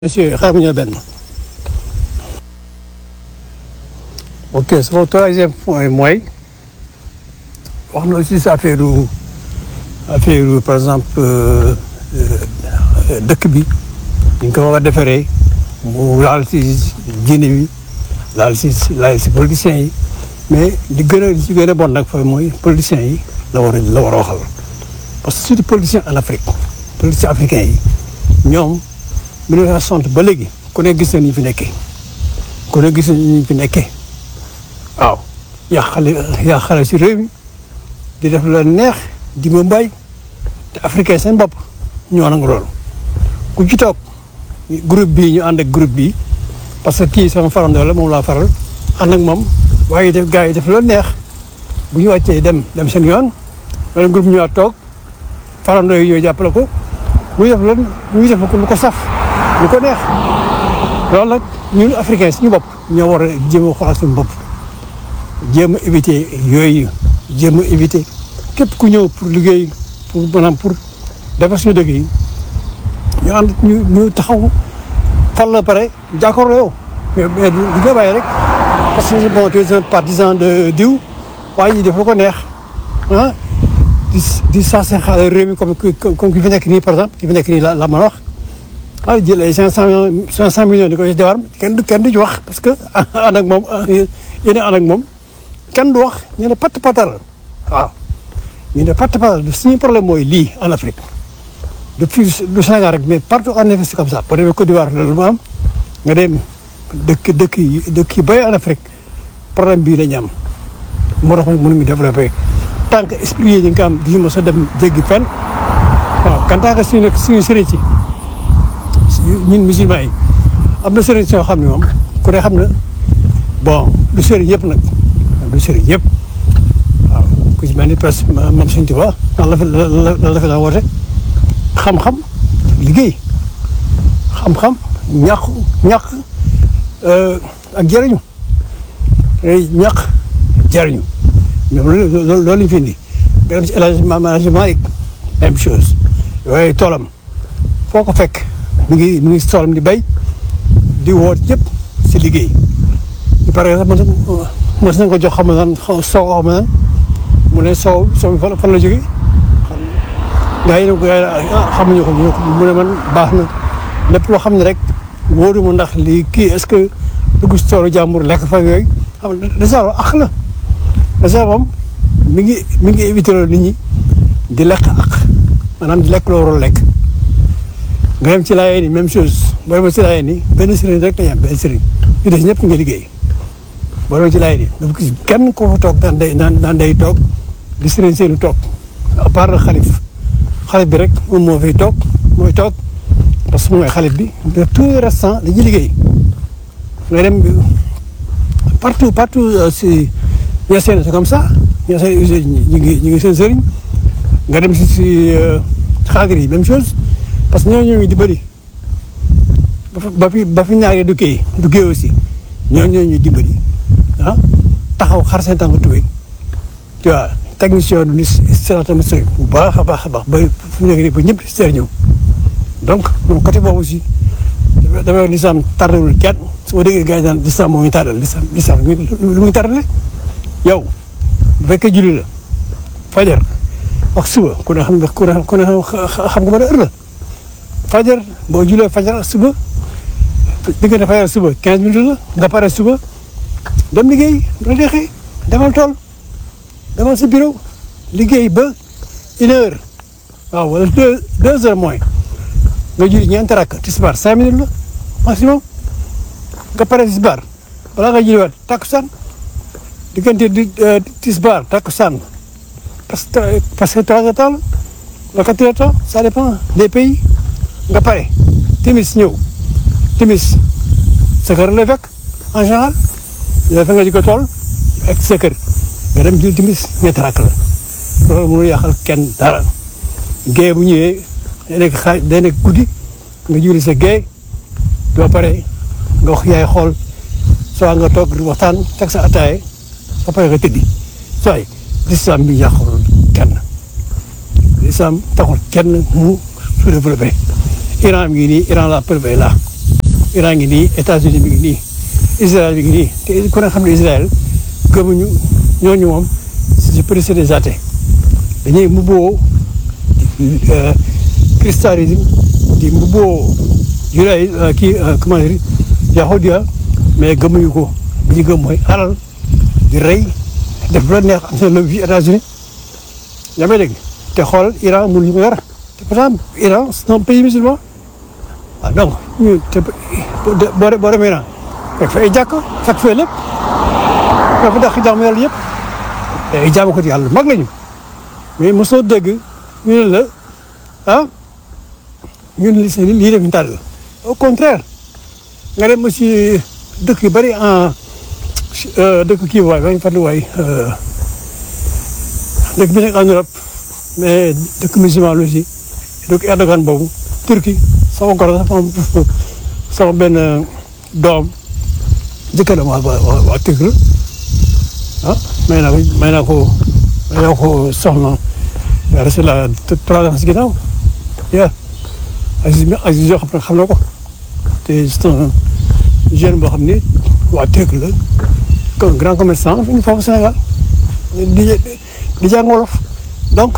monsieur xaaral ma ñëw benn. ok sama troisième point mooy wax na aussi sa affaire affaire par exemple dëkk bi ni ñu ko war a defaree mu laal si diine bi laal si laal si politiciens yi mais li gën a li ci gën a bon nag fa mooy politiciens yi la war a la war a waxal parce que surtout politiciens en Afrique politiciens africains yi ñoom. 1960 ba léegi ku ne gis na ni fi nekkee ku ne gis na ni fi nekkee waaw yaa xale yaa xale si réew mi di def la neex di ma mbay te africain seen bopp ñoo nangu loolu ku ci toog groupe bii ñu ànd ak groupe bii parce que kii sama farandoo la moom laa faral ànd ak moom waaye def gars yi def la neex bu ñu wàccee dem dem seen yoon wala groupe ñu waat toog farandoo yi ñoo jàppale ko muy def la muy def lu ko saf lu ko neex loolu nag ñun africain suñu bopp ñoo war a jéem a xoolal suñu bopp jéem a éviter yooyu jéem a éviter képp ku ñëw pour liggéey pour maanaam pour defar suñu dëkk yi ñu ànd ñu ñu taxaw fal la pare jàkkaarloo yow mais mais du nga bàyyi rek parce que bon tu es un partisan de diw waaye ñi def lu ko neex ah di di saa seen xaalis réew mi comme comme ki fi nekk nii par exemple ki fi nekk nii la la mën a wax ah jël ay cinq cent millions cinq cent millions di ko ci jabar kenn du kenn du ci wax parce que ànd ak moom yéen a ànd ak moom kenn du wax ñu ne patt patal waaw ñu ne patt patal suñu problème mooy lii en Afrique depuis du Sénégal rek mais partout en Afrique c'est comme ça boo demee Côte d'Ivoire loolu mu am nga dem dëkk dëkk yi dëkk yi bay en Afrique problème bii la ñu am moo tax mënuñu développé tant que esprit yi ñu ngi am di mos a dem jéggi fenn waaw quand tant que suñu suñu sëriñ si ñun musulman yi am na sëriñ soo xam ne moom ku ne xam na bon du sëriñ yëpp nag du sëriñ yëpp waaw ku ci mel ni presque mam suñ tuba lan la fi lan la fi la woote xam-xam liggéey xam-xam ñàq ñàq ak jëriñu ñàq jëriñu ñoom loolu loolu lañu fi indi nga dem ci élargissement yi même chose yooyu toolam foo ko fekk mi ngi mi ngi toolam di bay di woot yëpp si liggéey par exemple mos nañ ko jox xam naan soow xam naan mu ne soow soow fan fan la jógee gaa yi ne ko xamuñu ko mu ne man baax na lépp loo xam ne rek wóoru mu ndax lii kii est-ce que dugg si toolu jàmbur lekk fa yooyu xam nga dèjà ak la dèjà moom mi ngi mi ngi éviter loolu nit ñi di lekk ak maanaam di lekk loo warul lekk nga dem ci laayee ni même chose boo demee ci laayee ni benn sëriñ rek la ñu am benn sëriñ ñu des ñëpp nga liggéey boo demee ci laayee ni dafa gis kenn ko fa toog daan day daan daan day toog di sëriñ seenu toog à part le xalif xalif bi rek moom moo fiy toog mooy toog parce que mooy xalif bi de tout le restant dañuy liggéey nga dem partout partout si ñaseen c'est comme ça ñaseen ñu ngi ñu ngi seen sëriñ nga dem si si xaadir yi même chose parce que ñooñu ñooñu di bëri ba fi ba fi ñaaree du kii du kii aussi ñooñu ñooñu di bëri ah taxaw xar seen tànk tubéy tu vois technicien du ni sirata mustaqim bu baax a baax a baax ba fu nekk nii ba ñëpp seer ñëw donc moom côté boobu aussi dafay lislaam tardewul kenn su ma déggee gars yi daan lislaam moo ñu tardal lislaam lislaam lu muy tardale yow bu fekkee julli la fajar ak suba ku ne xam ne ku ne ku ne xam nga ba heure la fajar boo julee fajar suba diggante fajar suba 15 minutes la nga pare suba dem liggéey la deexee demal tool demal sa bureau liggéey ba une heure waaw wala deux deux heures moins nga julli ñeenti rakk tisbaar cinq minutes la maximum nga pare tisbaar balaa nga julliwaat takkusaan diggante di tisbaar takkusaan parce que parce que trois heures temps la quatre heures temps ça dépend des pays nga pare timis ñëw timis sa kër lay fekk en général yow fa nga di ko tool ak sa kër nga dem jël timis ñetti rakk la loolu mënul yàqal kenn dara géey bu ñëwee day nekk xaaj day nekk guddi nga julli sa géey doo pare nga wax yaay xool soo nga toog di waxtaan teg sa ataaye soo pare nga tëddi sooy lislaam bi yàqul kenn lislaam taxul kenn mu su développé Iran mi ngi nii Iran la preuve est là Iran ngi nii États-Unis mi ngi nii Israël mi ngi nii te ku ne xam ne Israël gëmuñu ñooñu moom c'est plus des athées dañuy mbubboo christianisme di mbubboo judaïsme kii comment dire yahudia mais gëmuñu ko li ñu gëm mooy alal di rey def lu la neex am seen lobby États-Unis yaa may dégg te xool Iran mënu ñu ko dara te pourtant Iran c'est un pays musulman ah donc ñu te boo de boo demee Iran fekk fa ay jàkka fekk fa lépp dafa dàq jaamu yàlla yëpp te ay jaamu ko ci yàlla mag lañu mais mosoo dégg ñu ne la ah ñun li si lii def ñu tàll au contraire nga dem aussi dëkk yu bëri en dëkk kii waay waay fàttali waay dëkk bi nekk en Europe mais dëkk musulman la aussi dëkk Erdogan boobu Turquie sama goro sax sama benn doom jëkkëram waa waa waa Turquie la ah may naa ko may naa ko may naa ko soxna yaa reste la trois ans si ginnaaw yaa Aziz Aziz yoo xam ne xam na ko te c'est un jeune boo xam ni waa Turquie la comme grand commerçant fi ñu foofu Sénégal di di jàng wolof donc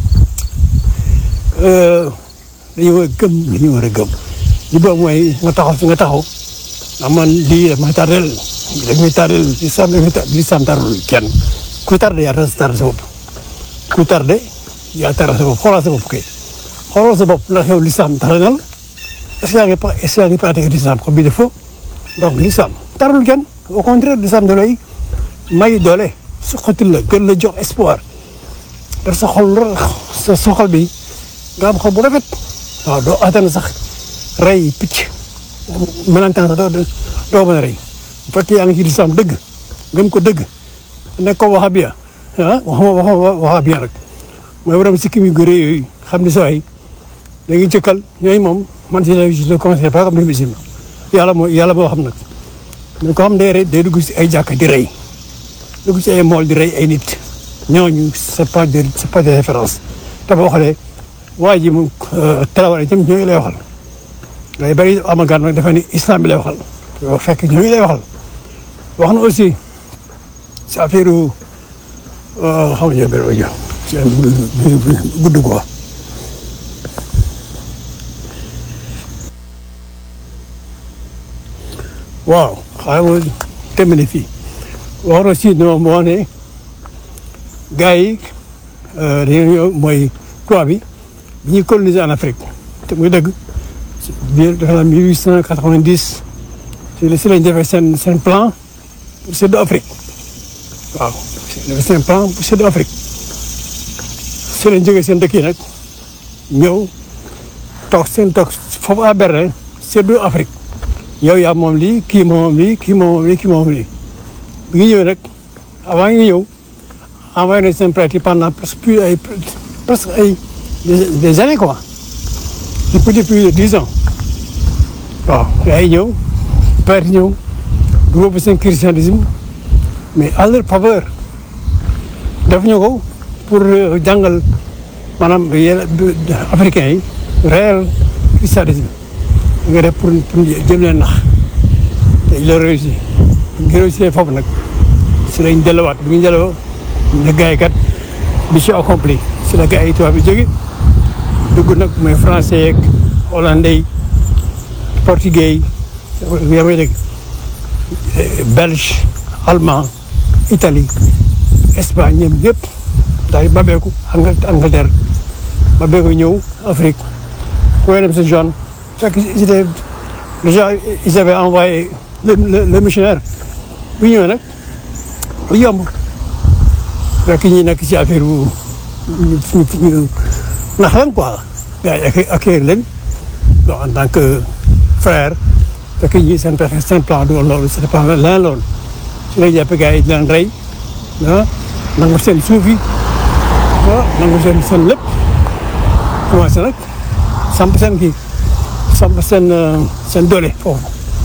dañu war a gëm li ñu war a gëm li boobu mooy nga taxaw fi nga taxaw ndax man lii daf may tardel daf may tardel li sam li sam tardel kenn ku tardé yaa tardé sa bopp ku tardé yaa tardé sa bopp xoolal sa bopp kay xoolal sa bopp ndax yow lislam tardé na la est-ce que yaa ngi pas est-ce que yaa ngi pratiqué l'islam comme bi de faux donc l'islam tardul kenn au contraire l'islam da lay may doole su xotil la gën la jox espoir daf sa xol sa sa xol bi nga am xol bu rafet waaw doo attan sax rey picc melantaan sax doo doo mën a rey bu fekkee yaa ngi ci lislaam dëgg gëm ko dëgg nekk ko wahabiya ah waxuma waxuma wahabiya rek mooy borom sikkim yu gëree yooyu xam ni saa yi da ngi jëkkal ñooyu moom man si la je le conseille pas comme les musulmans yàlla moo yàlla boo xam nag mais ko xam day rey day dugg si ay jàkka di rey dugg si ay mool di rey ay nit ñooñu c'est pas de c'est pas de référence te boo xoolee waa ji mu Traoré itam ñooñu lay waxal ngay bëri amagaan nag dafa ni islam bi lay waxal yoo fekk ñooñu lay waxal wax na aussi si affaire xam nga benn audio gudd quoi waaw xaaral ma terminé fii wax na aussi non moo ne gars yi dañoo mooy quoi bi bi ñuy coloniser en Afrique te muy dëgg biir dafa la mille huit cent quatre-vingt-dix si la si lañ defee seen seen plan pour séddu Afrique waaw defee seen plan pour séddu Afrique si lañ jógee seen dëkk yi nag ñëw toog seen toog foofu à Berlin séddu Afrique yow yaa moom lii kii moom lii kii moom lii kii moom lii bi ngi ñëw nag avant ngi ñëw envoyé nañ seen pratique pendant presque plus ay presque ay des années quoi depuis plus de dix ans waaw yaa ngi ñëw pratique ñëw dugal seen christianisme mais à leur faveur def ñu ko pour jàngal maanaam yenn africains yi réel christianisme nga def pour pour jëm leen nax te il a réussi nga réussi foofu nag si lañ delluwaat bi ñu delloo ne gars yi kat mission accomplie si la gars yi tubaab bi jóge dugg nag mooy français yeeg hollandais yi portugais yi yaa may dégg belge allemand Italie Espagne ñoom yëpp daal di babeeku Angleterre babeeku ñëw Afrique koy dem sa zone fekk ils étaient déjà ils avaient envoyé le le le missionnaire bu ñëwee nag lu yomb fekk ñi nekk ci affaire bu ñu ñu nax leen quoi gars yi accueillir leen bon en tant que frère fekk ñi seen pexe seen plan du woon loolu c'était pas leneen loolu su lay jàppee gars yi di leen rey ah nangu seen suuf yi ah nangu seen seen lépp commencé nag samp seen kii samp seen seen doole foofu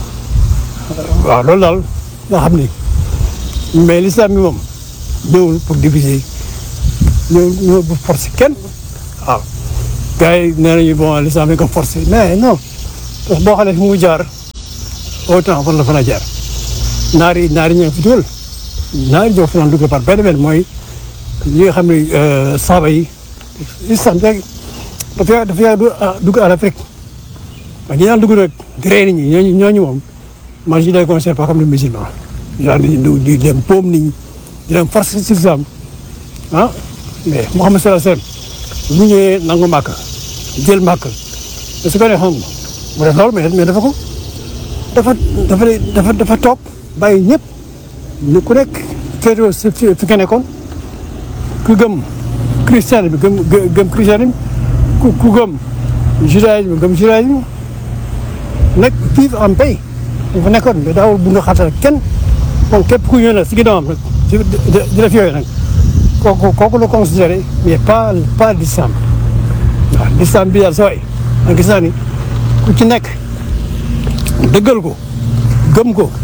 waaw loolu daal nga xam ni mais l'islam bi moom ñëwul pour diviser ñëw ñëw pour forcer kenn waaw gars yi nee nañu bon l'islam bi ko forcer mais non parce que boo xoolee fi mu jaar autant fan la fan a jaar naar yi naar yi ñoo fi dugal naar yi ñoo fi daan dugal par benn benn mooy ñi nga xam ne saaba yi islam rek dafa dafa yaa dugg à l'Afrique waaye ñi daan dugg nag di rey nit ñi ñooñu ñooñu moom man je les considère pas comme des musulmans daal di di dem poom nit ñi di dem force ci islam ah mais Muhammad sallallahu alayhi wasallam bu ñëwee nangu màkk jël màkk te su ko nee xam mu def loolu mais mais dafa ko dafa dafa dafa dafa toog bàyyi ñëpp ñu ku nekk féetewoo si fi nga nekkoon ku gëm christian bi gëm gëm christian bi ku ku gëm judaïsme gëm judaïsme nekk vivre en paix dafa nekkoon mais daawul bu nga xatal kenn kon képp ku ñëw nag si ginnaawam rek di di def yooyu nag kooku kooku la considéré mais pas pas l'islam waaw l'islam bi daal sooy man gis naa ni ku ci nekk dëggal ko gëm ko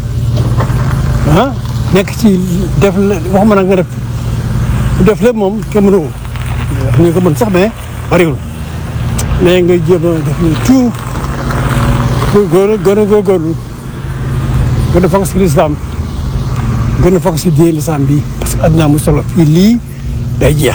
ah nekk ci def waxuma nag nga def def lépp moom kenn mënu ko ñu ko mën sax mais bariwul mais nga jéem a def ni tout pour góor gën a góorgóorlu gën a fonk si lislaam gën a fonk si diine lislaam bi parce que addinaa mu solo fii lii day jeex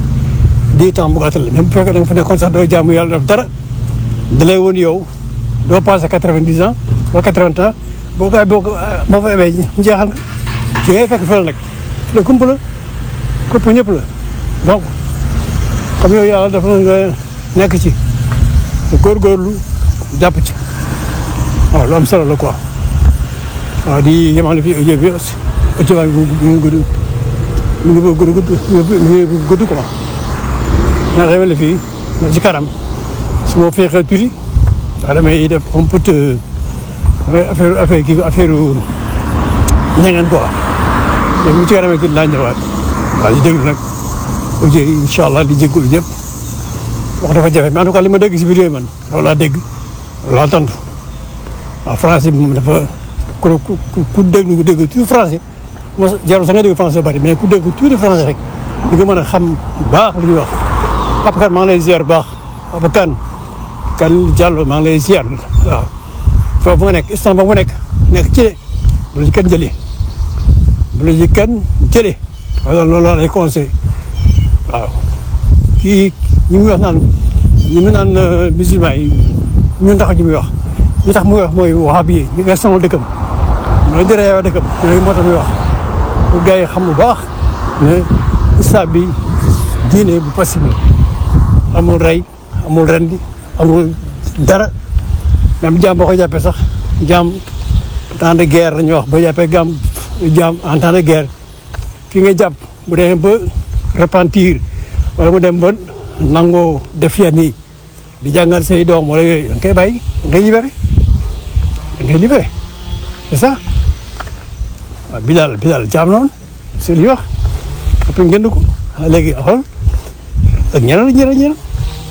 di temps bu gàttal la même bu fekkee da nga fa nekkoon sax doo jaamu yàlla def dara da lay woon yow doo passé quatre-vingt-dix ans wala quatre-vingts ans boo ko boo ko boo fa amee njeexal nga ci ngay fekk fële nag la kump la kump ñëpp la donc comme yow yàlla dafa nga nekk ci te góorgóorlu jàpp ci waaw lu am solo la quoi waaw di yemale fii audio bi audio bi mu ngi gudd mu ngi gudd gudd mu ngi gudd quoi naa yemale fii ci kanam su ma feexee tuuti waaw damay def un peu affaire affaire kii affaire ñeneen quoi mais mu ci kanamee tuuti laa ñëwaat waaw di déglu nag audio yi incha allah di jégalu ñëpp wax dafa jafe mais en tout cas li ma dégg si vidéo yi man loolu laa dégg loolu laa tontu waaw français bi moom dafa ku ku ku déglu ku dégg tout français mo jarul sax nga dégg français bari mais ku dégg tuuti français rek di nga mën a xam baax lu ñuy wax Papa Kane maa ngi lay ziar baax Papa Kane Kane Diallo maa ngi lay ziar waaw foofu nga nekk instant ba mu nekk nekk ci bu la ci kenn jëlee bu la ci kenn jëlee wala loolu laa lay conseil waaw kii ñi muy wax naan ñi mu naan musulman yi ñun tax ñu muy wax li tax muy wax mooy wahabi yi ñu nga sonal dëkkam mooy di reewa dëkkam yooyu moo tax muy wax pour gars yi xam bu baax ne islam bi diine bu possible amul rey amul rendi amul dara même jaam boo ko jàppee sax jaam en temps de guerre la ñuy wax boo jàppee gaam jaam en temps de guerre ki nga jàpp bu demee ba repentir wala mu dem ba nangoo def yenn yi di jàngal say doom wala yooyu da nga koy bàyyi da ngay libéré da ngay libéré c'est ça waaw Bilal Bilal jaam noonu c'est li wax après ngeen ko léegi xool ak ñeneen ak ñeneen ñeneen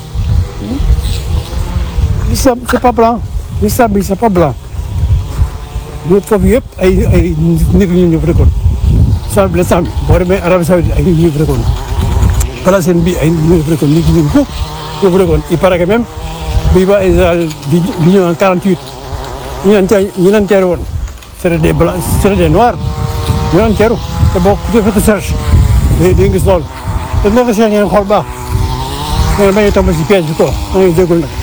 l'islam c'est pas blanc l'islam bi c'est pas blanc ñu foofu yëpp ay ay nit ñu ñu fa dëkkoon islam bi l'islam bi boo demee Arabie Saoudite ay nit ñu fa dëkkoon Palestine bi ay nit ñu fa dëkkoon nit ñu ko ñu fa dëkkoon il paraît que même bi ba Israël di di ñëw en 48 ñu leen tee ñu leen teeru woon c'était des blancs c'était des noirs ñu leen teeru te boo ku defee recherche di di gis loolu te dina ko seet ngeen xool baax ngeen bañ a tomb si piège bi quoi ma ngi jégalu nag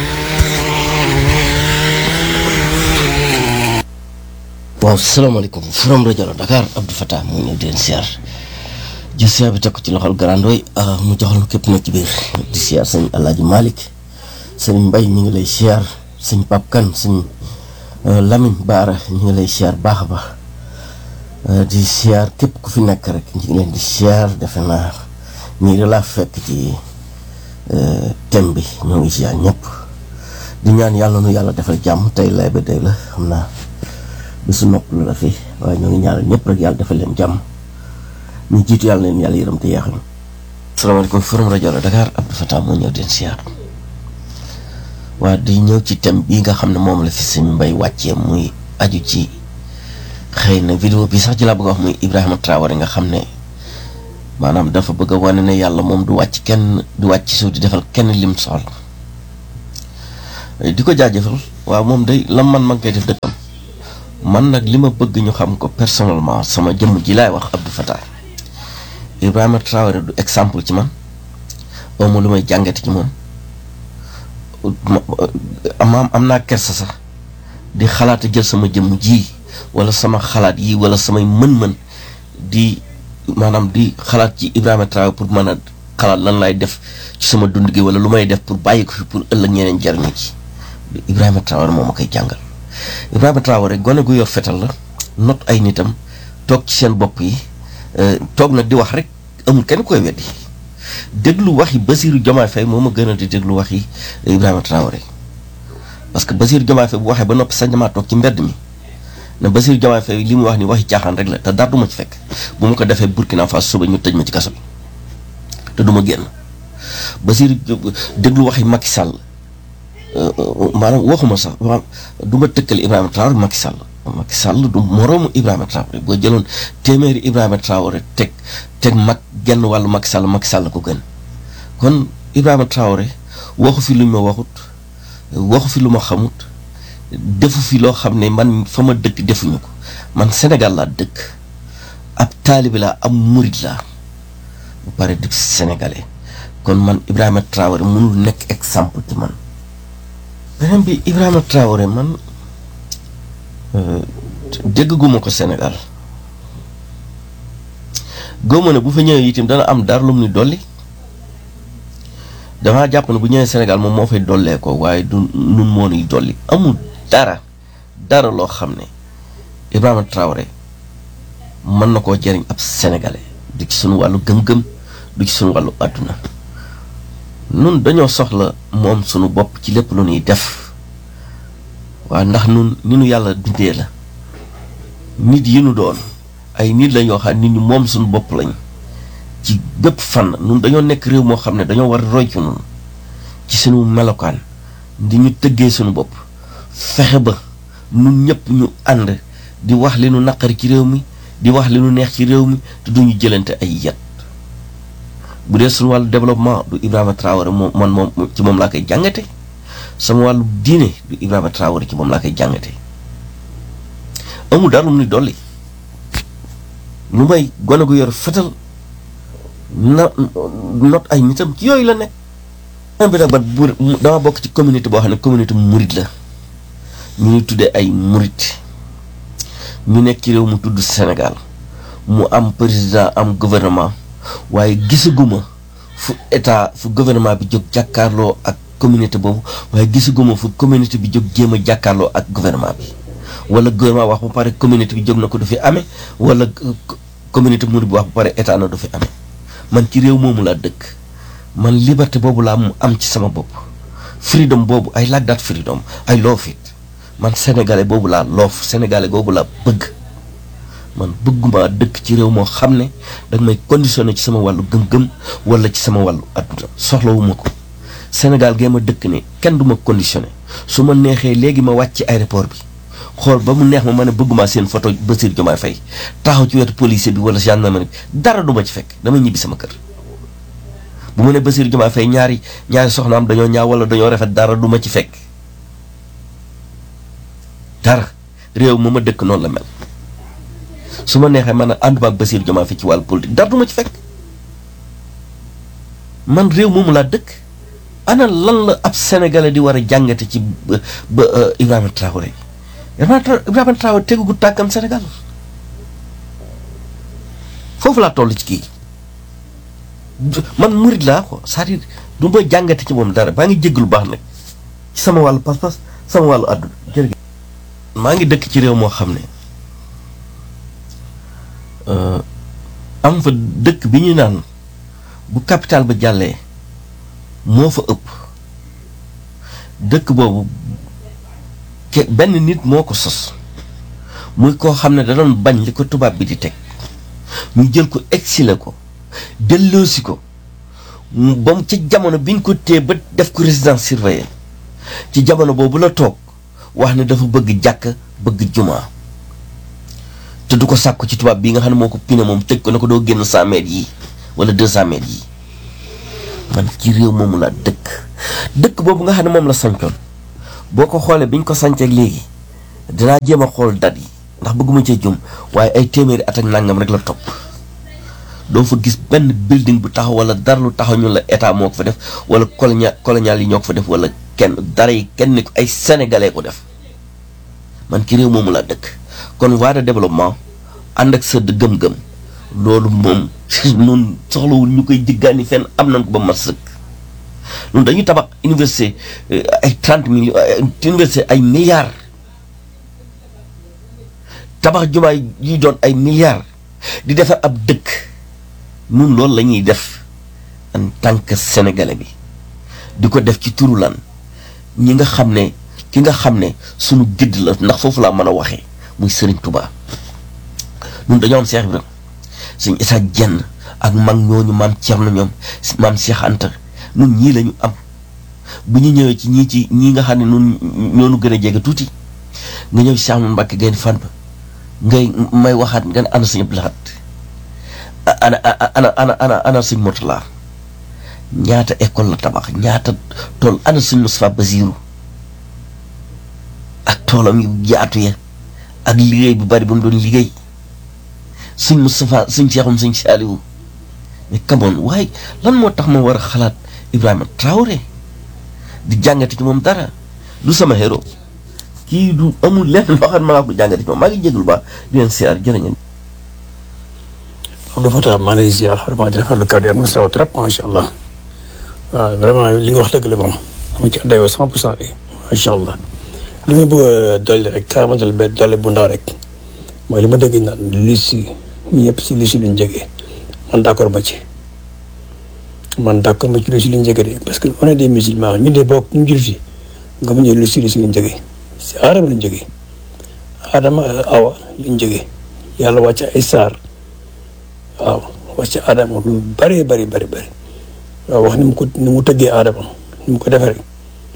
waaw salaamaaleykum Forum rajo la Dakar Abdou Fatah mu ngi di leen siyaar jël siyaar bi teg ko ci loxol garandooy mu joxal képp na ci biir di siyaar sëñ Alaaji Malick sëñ Mbay ñu ngi lay siyaar sëñ Pap Kan sëñ Lamine Baara ñu ngi lay siyaar baax a baax di siyaar képp ku fi nekk rek ñu ngi leen di siyaar defe naa ñii da laa fekk ci thème bi ñoo ngi siyaar ñëpp di ñaan yàlla nu yàlla defal jàmm tey lay ba day la xam naa bisu nopp lu la fi waaye ñoo ngi ñaanal ñëpp rek yàlla defal leen jàmm ñu jiitu yàlla leen yàlla yërëm te yeexal asalaamaaleykum Forum rajo la Dakar Abdou Fatah moo ñëw den siyaar waa di ñëw ci thème bii nga xam ne moom la fi sëñ Mbay wàccee muy aju ci xëy na vidéo bi sax ci laa bëgg a wax muy Ibrahima Traoré nga xam ne maanaam dafa bëgg a wane ne yàlla moom du wàcc kenn du wàcc suuf di defal kenn lim soxla di ko jaajëfal waaw moom day lam man ma ngi koy def dëkkam man nag li ma bëgg ñu xam ko personnellement sama jëmm ji laay wax Abdou Fatah Ibrahima Traoré du exemple ci man awma lu may jàngate ci moom am am naa kersa sax di xalaat jël sama jëmm ji wala sama xalaat yi wala samay mën-mën di maanaam di xalaat ci Ibrahima Traoré pour mën a xalaat lan lay def ci sama dund gi wala lu may def pour bàyyi ko fi pour ëllëg ñeneen jariñu ci Ibrahima Traoré moo ma koy jàngal Ibrahima Traoré gone gu yor fetal la not ay nitam toog ci seen bopp yi toog nag di wax rek amul kenn koy weddi déglu wax yi Basirou Diomaye Faye moo ma gënal di déglu wax yi Ibrahima Traoré parce que Basirou Diomaye Faye bu waxee ba noppi sañ damaa toog ci mbedd mi ne Basirou Diomaye Faye li mu wax ni waxi caaxaan rek la te dara du ma ci fekk bu ma ko defee Burkina Faso suba ñu tëj ma ci kaso bi te du ma génn Basirou déglu waxi Macky Sall maanaam waxuma sax du ma tëkkale Ibrahima Traoré Macky Sall Macky Sall du moroomu Ibrahima Traoré boo jëloon téeméeri Ibrahima Traoré teg teg mag genn wàllu Macky Sall Macky Sall ko gën kon Ibrahima Traoré waxu fi lu ma waxut waxu fi lu ma xamut defu fi loo xam ne man fa ma dëkk defuñu ko man Sénégal laa dëkk ab taalibi laa am murit laa bu pare di sénégalais kon man Ibrahima Traoré mënul nekk exemple ci man beneen bi Ibrahima Traoré man dégg guma ko Sénégal góoma ne bu fa ñëwee itam dana am dara lu mu ni dolli damaa jàpp ne bu ñëwee Sénégal moom moo fay dollee ko waaye du nun moo nuy dolli amul dara dara loo xam ne Ibrahima Traoré mën na koo jëriñ ab sénégalais du ci suñu wàllu gëm-gëm du ci suñu wàllu àdduna nun dañoo soxla moom sunu bopp ci lépp lu ñuy def waaw ndax nun ni nu yàlla bindee la nit yi nu doon ay nit la ñoo xam nit ñu moom suñu bopp lañ ci bépp fànn nun dañoo nekk réew moo xam ne dañoo war a roy ci nun ci suñu melokaan di ñu tëggee suñu bopp fexe ba nun ñëpp ñu ànd di wax li nu naqari ci réew mi di wax li nu neex ci réew mi te duñu jëlante ay yet bu dee suñu wàllu développement du Ibrahima Traoré moom man moom ci moom laa koy jàngate sama wàllu diine du Ibrahima Traoré ci moom laa koy jàngate amul dara lu mu ni dolli lu may gone gu yor fetal na not ay nitam ci yooyu la nekk bi nag ba bu dama bokk ci communauté boo xam ne communauté murit la ñu ñuy tuddee ay murit ñu nekk ci réew mu tudd Sénégal mu am président am gouvernement waaye gisaguma fu état fu gouvernement bi jóg jàkkaarloo ak communauté boobu waaye gisaguma fu communauté bi jóg jéem a jàkkaarloo ak gouvernement bi wala gouvernement wax ba pare communauté bi jóg na ko du fi amee wala communauté murid bi wax ba pare état na du fi amee man ci réew moomu laa dëkk man liberté boobu laa mu am ci sama bopp freedom boobu ay like that freedom ay love it man sénégalais boobu laa loof sénégalais boobu laa bëgg man bëgguma dëkk ci réew moo xam ne danga may conditionné ci sama wàllu gëm-gëm wala ci sama wàllu adduna soxlawuma ko Sénégal gee ma dëkk ne kenn du ma conditionné su ma neexee léegi ma wàcc ci aéroport bi xool ba mu neex ma ma ne bëgguma seen photo Bassirou Diomaye Faye taxaw ci wetu policier bi wala gendarmerie bi dara du ma ci fekk damay ñibbi sama kër bu mu ne Bassirou Diomaye Faye ñaari ñaari soxnaam dañoo ñaaw wala dañoo rafet dara du ma ci fekk dara réew ma ma dëkk noonu la mel su ma neexee man a ànduma ak Bassirou Diomaye Faye ci wàllu politique dara du ma ci fekk man réew moomu laa dëkk ana lan la ab sénégalais di war a jàngate ci ba ba Ibrahima Traoré Ibrahima Traoré tegu gu tàkkam Sénégal foofu laa toll ci kii man murid laa ko c'est-à-dire du ma jàngate ci moom dara maa ngi jégg lu baax nag ci sama wàllu pas-pas sama wàllu àdduna jërëjëf maa ngi dëkk ci réew moo xam ne am fa dëkk bi ñu naan bu capital ba jàllee moo fa ëpp dëkk boobu ke benn nit moo ko sos muy koo xam ne da doon bañ li ko tubaab bi di teg ñu jël ko exilé ko delloosi ko ba mu ci jamono bi ñu ko téye ba def ko résidence surveillée ci jamono boobu la toog wax ne dafa bëgg jàkk bëgg jumaa te du ko sàkku ci tubaab bi nga xam ne moo ko pine moom tëj ko ne ko doo génn cent mètres yi wala deux cent mètres yi man ci réew moomu laa dëkk dëkk boobu nga xam ne moom la sancoon boo ko xoolee bi ñu ko sanceeg léegi dinaa jéem a xool dat yi ndax bëgguma cee jum waaye ay téeméeri at ak nangam rek la topp doo fa gis benn building bu taxaw wala dara lu taxaw ñun la état moo ko fa def wala colonia colonial yi ñoo ko fa def wala kenn dara yi kenn ni ko ay sénégalais ko def man ki réew moomu laa dëkk kon voie de développement ànd ak sa gëm-gëm loolu moom nun soxlawul ñu koy jiggaani fenn am nañ ko ba mat sëkk ñun dañuy tabax université ay trente millions université ay milliards tabax jumaay yi doon ay milliards di defar ab dëkk nun loolu la ñuy def en tant que sénégalais bi di ko def ci turu lan ñi nga xam ne ki nga xam ne sunu gëdd la ndax foofu laa mën a waxee muy Serigne Touba nun dañoo am Cheikh Ibrahima suñ Issa Dieng ak mag ñooñu maam Thierno ñoom maam Cheikh Anta nun ñii lañu am bu ñu ñëwee ci ñii ci ñii nga xam ne nun ñoonu gën a jege tuuti nga ñëw ci Cheikh Ahmadou Mbacké Gaïndé Fatma ngay may waxaat nga ne ana suñu blaat ana ana ana ana ana suñ Mourtala ñaata école la tabax ñaata tool ana suñ Moustapha Basirou ak toolam yu jaatu ya ak liggéey bu bari ba mu doon liggéey suñ Moustapha suñ Cheikhoum suñ Saliou mais kamoon waaye lan moo tax ma war a xalaat Ibrahima Traoré di jàngati ci moom dara du sama héros kii du amul lenn loo xam ne maa ko jàngati ci moom maa ngi jégalu ba di leen siyaar jërë ngeen. Abdou Fatah maa ngi lay ziar vraiment di rafetlu kàddu yi am na solo trop macha allah waaw vraiment li nga wax dëgg la moom mu ci àndayoo cent pour cent bi macha allah li ma bëgg a dolli rek carrément dolli benn dolli bu ndaw rek mooy li ma dégg naan li si ñëpp si li si luñ jógee man d' accord ma ci man d' accord ma ci li si luñ jógee de parce que on est des musulmans ñu de bokk ñu jul fi nga mu ñëw li si li si luñ jógee si aadama luñ jógee aadama awa luñ jógee yàlla wàcc ay saar waaw wàcc aadama lu bëree bëri bëri bëri waaw wax ni mu ko ni mu tëggee aadama ni mu ko defee rek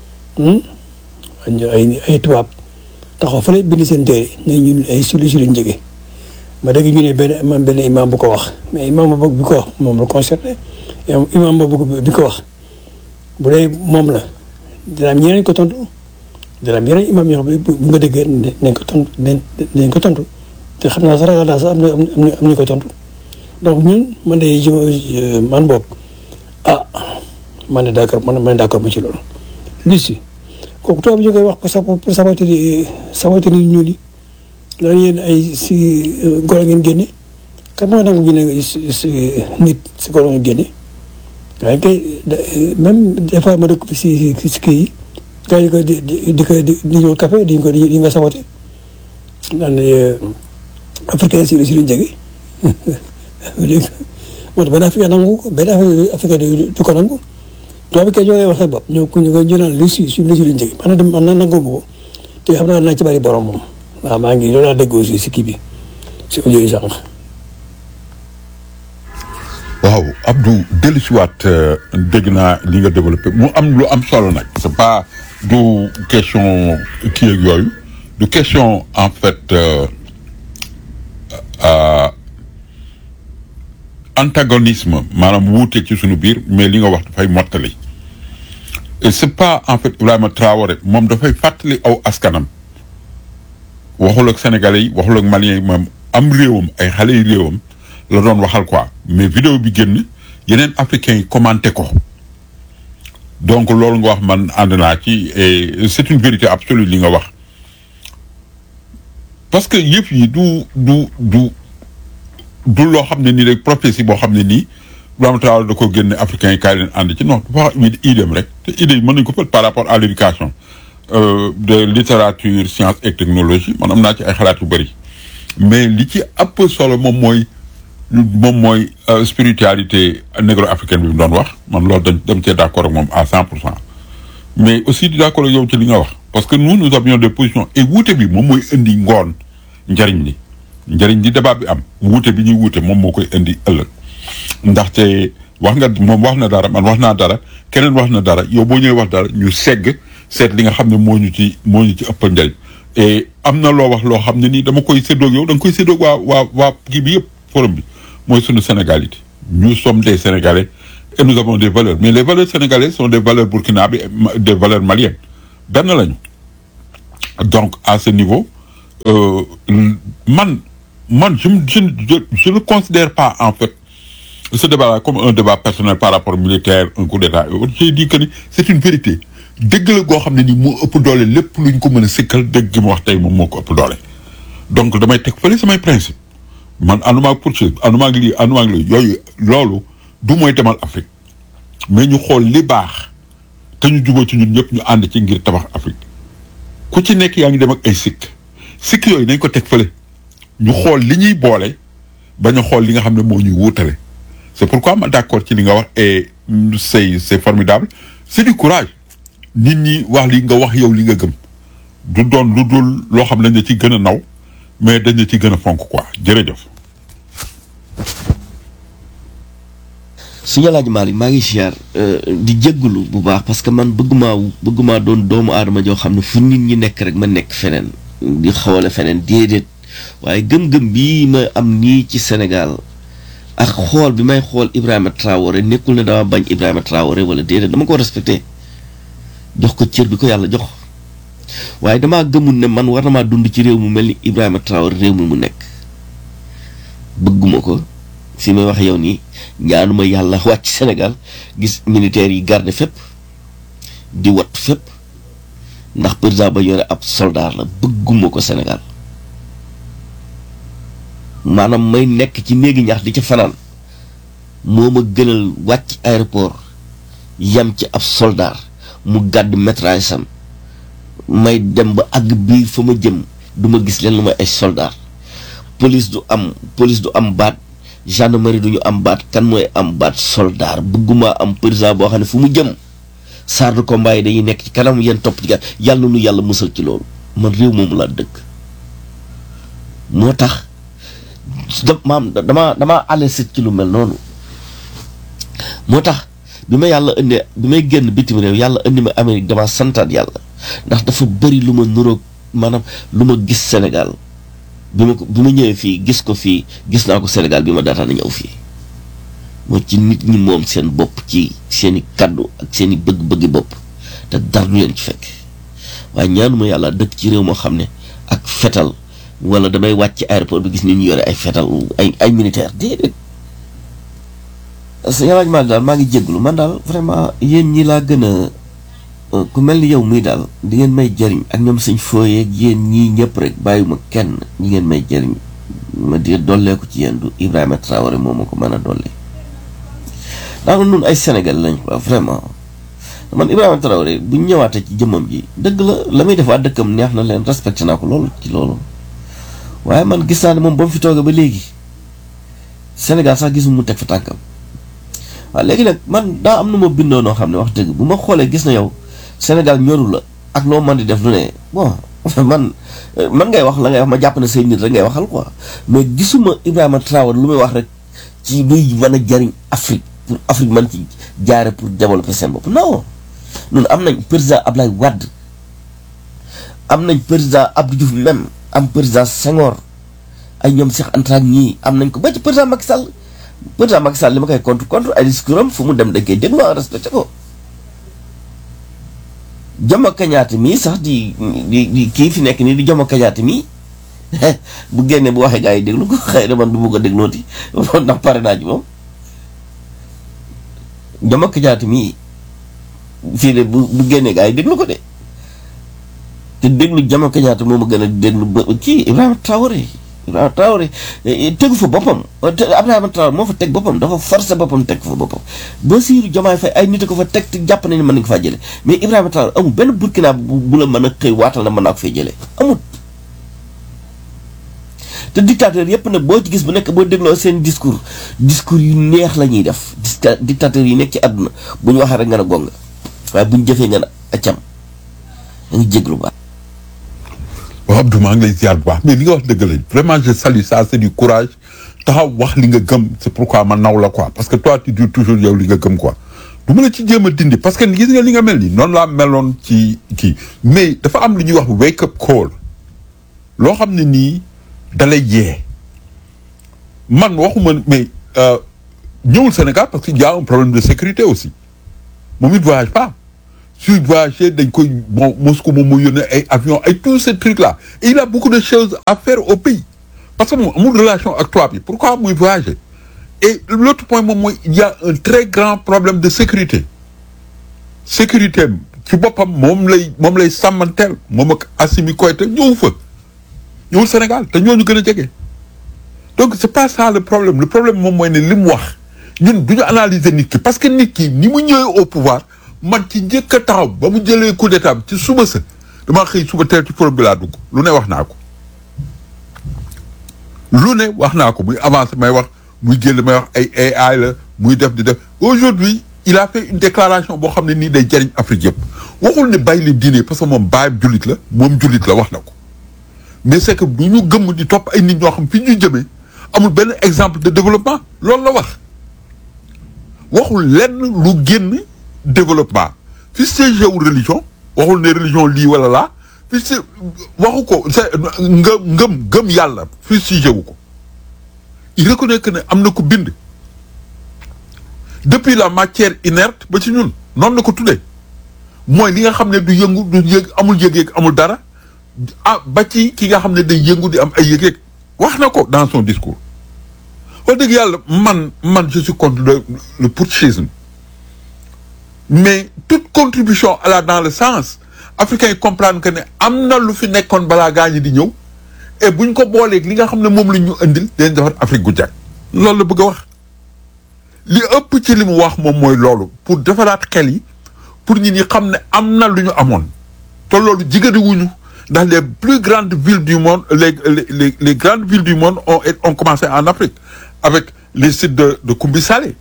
ay ay tubaab taxaw fa lay bind seen téere ne ñun ay sulu si lañ jógee ma dégg ñu ne benn imam benn imam bu ko wax mais imam boobu bi ko wax moom la concerné imam boobu bi ko wax bu dee moom la dina am ñeneen ko tontu dina am yeneen imam yoo xam ne bu nga déggee nañ ko tontu nañ ko tontu te xam naa sax ragal naa sax am na am na ko tontu donc ñun man de je man boog ah man de d' accord man man d' accord ma ci loolu. li si kooku tubaab bi ñu koy wax pour sa pour saboter saboter nit ñuul yi naan yéen ay si golo ngeen génne kan moo nangu ñu ne si nit si golo ngeen génne waaye kay même des fois ma dëkk si si kii yi gars yi ko di di di ko di di ñëw café di ko di nga saboter naan africain si si luñ jege dégg moo tax benn africain nangu ko benn africain du ko nangu tubaab bi kay ñoo koy wax sa bopp ñoo ko ñu ñu naan lu si si lu si luñ jege man de man nangu ko te xam naa naa ci bari borom moom waaw maa ngi loolu laa dégg aussi si kii bi si audio yi sànq. waaw Abdou dellusiwaat dégg naa li nga développé mu am lu am solo nag c'est pas du question kii ak yooyu du question en fait antagonisme maanaam wuute ci suñu biir mais li nga wax dafay mottali et c'est pas en fait Ibrahima Traoré moom dafay fàttali aw askanam waxul ak sénégalais yi waxul ak maliens yi moom am réewam ay xale yi réewam la doon waxal quoi mais vidéo bi génn yeneen africains yi commenté ko donc loolu nga wax man ànd naa ci et c'est une vérité absolue li nga wax parce que yëf yi du du du du loo xam ne nii rek prophétie boo xam ne nii Ibrahima Traoré da ko génne africains yi kaay leen ànd ci non dafa wax idéem rek te idée yi mën nañu ko fët par rapport à l'éducation de littérature science et technologie man am naa ci ay xalaat yu bëri mais li ci ëpp solo moom mooy moom mooy spiritualité négro-africaine bi mu doon wax man loolu dañ dem cee d'accord ak moom à cent pour cent mais aussi di d'accord ak yow ci li nga wax parce que nous nous avions des positions et wuute bi moom mooy indi ngoon njariñ li njariñ li débat bi am wuute bi ñuy wuute moom moo koy indi ëllëg ndaxte wax nga moom wax na dara man wax naa dara keneen wax na dara yow boo ñëwee wax dara ñu segg seet li nga xam ne moo ñu ci moo ñu ci ëppal njariñ et am na loo wax loo xam ne nii dama koy séddoog yow da nga koy séddoog waa waa waa kii bi yëpp forum bi mooy sunu sénégalité nous sommes des sénégalais et nous avons des valeurs mais les valeurs sénégalaises sont des valeurs burkinabé des valeurs maliennes benn lañu donc à ce niveau euh, man man je je je je ne considère pas en fait ce débat-là comme un débat personnel par rapport militaire un coup d'état et autres j'ai dit que ni c'est une vérité dëgg la goo xam ne ni moo ëpp doole lépp lu ñu ko mën a sikkal dëgg gi mu wax tey moom moo ko ëpp doole donc damay teg fële samay principe man ànduma ak poursuite ànduma ak lii ànduma ak lii yooyu loolu du mooy demal Afrique mais ñu xool li baax te ñu jubóo ci ñun ñëpp ñu ànd ci ngir tabax Afrique ku ci nekk yaa ngi dem ak ay sikk sikk yooyu nañ ko teg fële ñu xool li ñuy boole bañ a xool li nga xam ne moo ñuy wuutale c'est pourquoi ma d'accord ci li nga wax et c'est c'est formidable c'est du courage nit ñi wax li nga wax yow li nga gëm du doon lu dul loo xam ne dañ ci gën a naw mais dañ ci gën a fonk quoi jërëjëf. suñu laaj Malick maa ngi siyaar di jéggulu bu baax parce que man bëgguma bëgguma doon doomu aadama joo xam ne fu nit ñi nekk rek ma nekk feneen di xawale feneen déedéet waaye gëm-gëm bii ma am nii ci Sénégal ak xool bi may xool Ibrahima Traoré nekkul ne dama bañ Ibrahima Traoré wala déedéet dama ko respecté jox ko cër bi ko yàlla jox waaye damaa gëmul ne man war na maa dund ci réew mu mel ni Ibrahima Traoré réew mi mu nekk bëgguma ko fi may wax yow nii ñaanuma yàlla wàcc Sénégal gis militaires yi garde fépp di wat fépp ndax président ba yore ab soldat la bëgguma ko Sénégal maanaam may nekk ci néegi ñax di ca fanaan moo ma gënal wàcc aéroport yam ci ab soldat mu gàdd métrage sam may dem ba àgg biir fa ma jëm du ma gis leen lu may ay soldat police du am police du am baat gendarmerie du ñu am baat kan mooy am baat soldat bëgguma am président boo xam ne fu mu jëm char de combat yi dañuy nekk ci kanam yéen topp ci gàtt yàlla nu yàlla musal ci loolu man réew moomu laa dëkk moo tax da maam damaa damaa alesét ci lu mel noonu moo tax bi ma yàlla indi bi may génn bitim réew yàlla indi ma Amérique damaa santaat yàlla ndax dafa bëri lu ma nuroog maanaam lu ma gis Sénégal bi ma ko bi ma ñëwee fii gis ko fii gis naa ko Sénégal bi ma daataan a ñëw fii moo ci nit ñi moom seen bopp ci seen i kaddu ak seen i bëgg-bëggi bopp te dara du leen ci fekk waaye ñaanuma yàlla dëkk ci réew moo xam ne ak fetal wala damay wàcc ci aéroport bi gis nit ñu yore ay fetal ay ay militaire déedéet sa yalaaj maa daal maa ngi jégglu man daal vraiment yéen ñi laa gën a ku mel ni yow muy daal di ngeen may jëriñ ak ñoom suñ fooyeeg yéen ñii ñëpp rek bàyyiwuma kenn ñi ngeen may jëriñ ma di dolleeku ci yéen du Ibrahima Traoré moo ma ko mën a dolli ndax nun ay Sénégal lañ quoi vraiment man Ibrahima Traoré bu ñu ñëwaatee ci jëmmam ji dëgg la la muy def waa dëkkam neex na leen respecté naa ko loolu ci loolu waaye man gis naa ne moom ba mu fi toogee ba léegi Sénégal sax gisu mu teg fa tànkam waaw léegi nag man daa am na ma bindoo noo xam ne wax dëgg bu ma xoolee gis na yow Sénégal ñoru la ak loo mën di def lu ne bon man man ngay wax la ngay wax ma jàpp ne say nit rek ngay waxal quoi mais gisuma Ibrahima Traoré lu muy wax rek ci luy mën a jariñ Afrique pour Afrique mën ci jaare pour développer seen bopp non ñun am nañ président Ablaye Wade am nañ président Abdou Diouf même am président Senghor ay ñoom Cheikh Anta ñii am nañ ko ba ci président Macky Sall président Macky Sall li ma koy contre contre ay discours am fu mu dem dañ koy déglu respecté ko Jomo Kenyatta mii sax di di di kii fi nekk nii di Jomo Kenyatta mii bu génnee bu waxee gaa yi déglu ko xëy na man du bugg a déglooti ndax pare naa ci moom Jomo Kenyatta mii fii de bu bu génnee gaa yi déglu ko de te déglu Jomo Kenyatta moo ma gën a déglu ba kii Ibrahima Traoré Ibrahima Traoré tegu fa boppam Ibrahima Traoré moo fa teg boppam dafa forcé boppam teg fa boppam Bassirou Diomaye Faye ay nit a ko fa teg te jàpp nañu mën nañu ko faa jële mais Ibrahima Traoré amul benn burkina bu la mën a xëy waatal na mën naa ko fay jëlee amul te dictateur yépp nag boo ci gis bu nekk boo dégloo seen discours discours yu neex la ñuy def dictateur yi nekk ci àdduna bu ñu waxee rek nga ne gonga waaye bu ñu jëfee nga ne accam da nga jéglu baax waaw Abdou maa ngi lay ziar bu baax mais li nga wax dëgg lañ vraiment je salue ça c'est du courage taxaw wax li nga gëm c'est pourquoi ma naw la quoi parce que toi tu dis toujours yow li nga gëm quoi du ma la ci jéem a dindi parce que gis nga li nga mel ni noonu laa meloon ci kii mais dafa am lu ñuy wax wake up call loo xam ne nii dalay yee man waxuma mais ñëwul Sénégal parce que y a un problème de sécurité aussi moom it voyage pas suy voyager dañ koy bon Moscou moom moo yónnee ay avion ay tous ces trucs là et il a beaucoup de choses à faire au pays parce que moom amul relation ak tubaab yi pourquoi muy voyager et l'autre point moom mooy il y a un très grand problème de sécurité sécurité am ci boppam moom lay moom lay sàmmanteel moom ak Assimi Goïta ñëw fa ñëwul Sénégal te ñooñu gën a jege donc c'est pas ça le problème le problème moom mooy ne li mu wax ñun du ñu analyser nit ki parce que nit ki ni mu ñëwee au pouvoir man ci njëkk a taxaw ba mu jëlee coup d'état ci suba sa damaa xëy suba teel ci forum bi laa dugg lu ne wax naa ko lu ne wax naa ko muy avancé may wax muy génn may wax ay AI la muy def di def aujourd'hui il a fait une déclaration boo xam ne nii day jariñ Afrique yëpp waxul ne bàyyi leen diine parce que moom bàyyam jullit la moom jullit la wax na ko mais c'est que du ñu gëmm di topp ay nit ñoo xam fi ñu jëmee amul benn exemple de développement loolu la wax waxul lenn lu génn développement fi c'est wu religion waxul ne religion lii wala laa fi c'est waxu ko c'est ngëm ngëm ngëm yàlla fi sujet wu ko il reconnaît que ne am na ko bind depuis la matière inerte ba ci ñun noonu la ko tuddee mooy li nga xam ne du yëngu du yëg amul yëg-yëg amul dara ah ba ci ki nga xam ne day yëngu di am ay yëg-yëg wax na ko dans son discours wax dëgg yàlla man man je suis contre le le putschisme mais toute contribution à la dans le sens africains yi comprendre que ne am na lu fi nekkoon balaa gaa ñi di ñëw et buñ ko booleeg li nga xam ne moom la ñu indil dañ defar Afrique gu jag loolu la bëgg a wax li ëpp ci li mu wax moom mooy loolu pour defaraat xel yi pour ñi ñi xam ne am na lu ñu amoon te loolu jigéen wuñu ndax les plus grandes villes du monde les les les, les grandes villes du monde ont ont commencé en Afrique avec les sites de de Koumbi Salé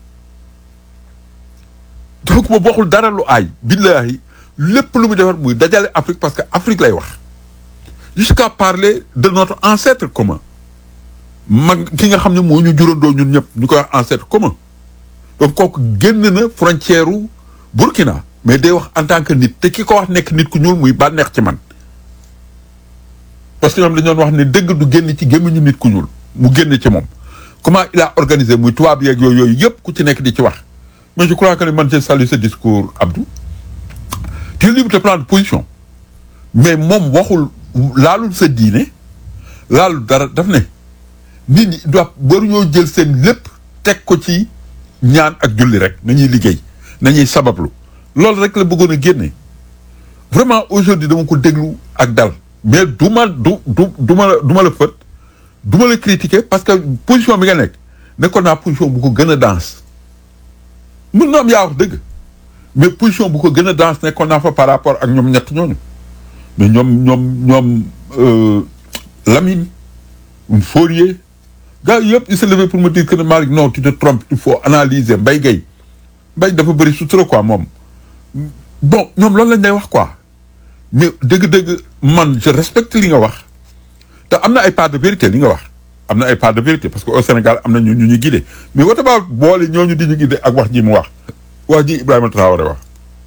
donc moom waxul dara lu aay billahi lépp lu mu defar muy dajale Afrique parce que Afrique lay wax jusqu'à parler de notre ancêtre commun mag ki nga xam ne moo ñu jurandoo ñun ñëpp ñu koy wax ancêtre commun donc kooku génn na frontière u Burkina mais day wax en tant que nit te ki ko wax nekk nit ku ñuul muy bànneex ci man parce que ñoom dañu doon wax ne dëgg du génn ci gémmiñu nit ku ñuul mu génn ci moom comment il a organisé muy tubaab yeeg yooyu yooyu yëpp ku ci nekk di ci wax mais je crois que man je salue ce discours Abdou tu es libre de prendre position mais moom waxul laalul sa diine laalul dara daf ne nit ñi doit waruñoo jël seen lépp teg ko ci ñaan ak julli rek nañuy liggéey nañuy sabablu loolu rek la bëggoon a génne vraiment aujourd'hui dama ko déglu ak dal mais du ma du du du ma la du ma la fët du ma la critiquer parce que position bi nga nekk nekkoon naa position bu ko gën a danse mën na am yaa wax dëgg mais position bu ko gën a danse nekkoon naa fa par rapport ak ñoom ñett ñooñu mais ñoom ñoom ñoom Lamine Fourier gars yëpp il s'est levé pour me dire que ne Malick non tu te trompes il faut analyser Mbaye Gueye Mbaye dafa bëri sutura quoi moom bon ñoom loolu lañ lay wax quoi mais dëgg-dëgg man je respecte li nga wax te am na ay part de vérité li nga wax am na ay part de vérité parce que au Sénégal am na ñu ñu ñu guidé mais wata baa boole ñooñu di ñu guidé ak wax ji mu wax wax ji Ibrahima Traoré wax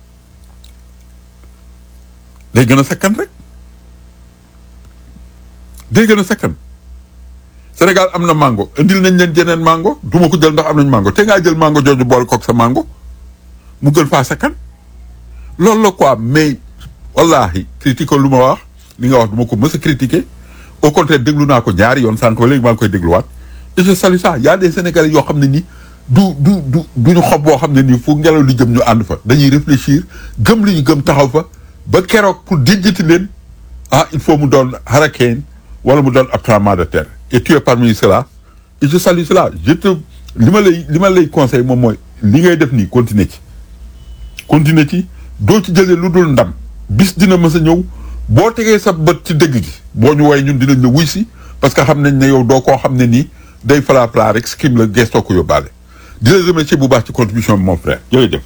day gën a sakkan rek day gën a sakkan Sénégal am na mango indil nañ leen jeneen mango du ma ko jël ndax am nañ mango te ngaa jël mango jooju boole kook sa mango mu gën faa sakkan loolu la quoi mais wallahi critique lu ma wax li nga wax du ma ko mës a critiquer au contraire déglu naa ko ñaari yoon sànq ba léegi maa ngi koy dégluwaat et je salue ça y a des Sénégalais yoo xam ne nii du du du duñu xob boo xam ne nii fu ngelaw li jëm ñu ànd fa dañuy réfléchir gëm li ñu gëm taxaw fa ba keroog pour dijjati leen ah il faut mu doon hurricane wala mu doon ab tremblement de terre et tu es parmi cela et je salue cela je te li ma lay li ma lay conseil moom mooy li ngay def nii continuer ci continuer ci doo ci jëlee lu dul ndam bis dina mës a ñëw boo tegee sa bët ci dëgg gi boo ñu woowee ñun dinañ la wuy si parce que xam nañ ne yow doo koo xam ne nii day falaa plat rek skim la gestoo ko yóbbaale di la remercier bu baax ci contribution bi mon frère jërëjëf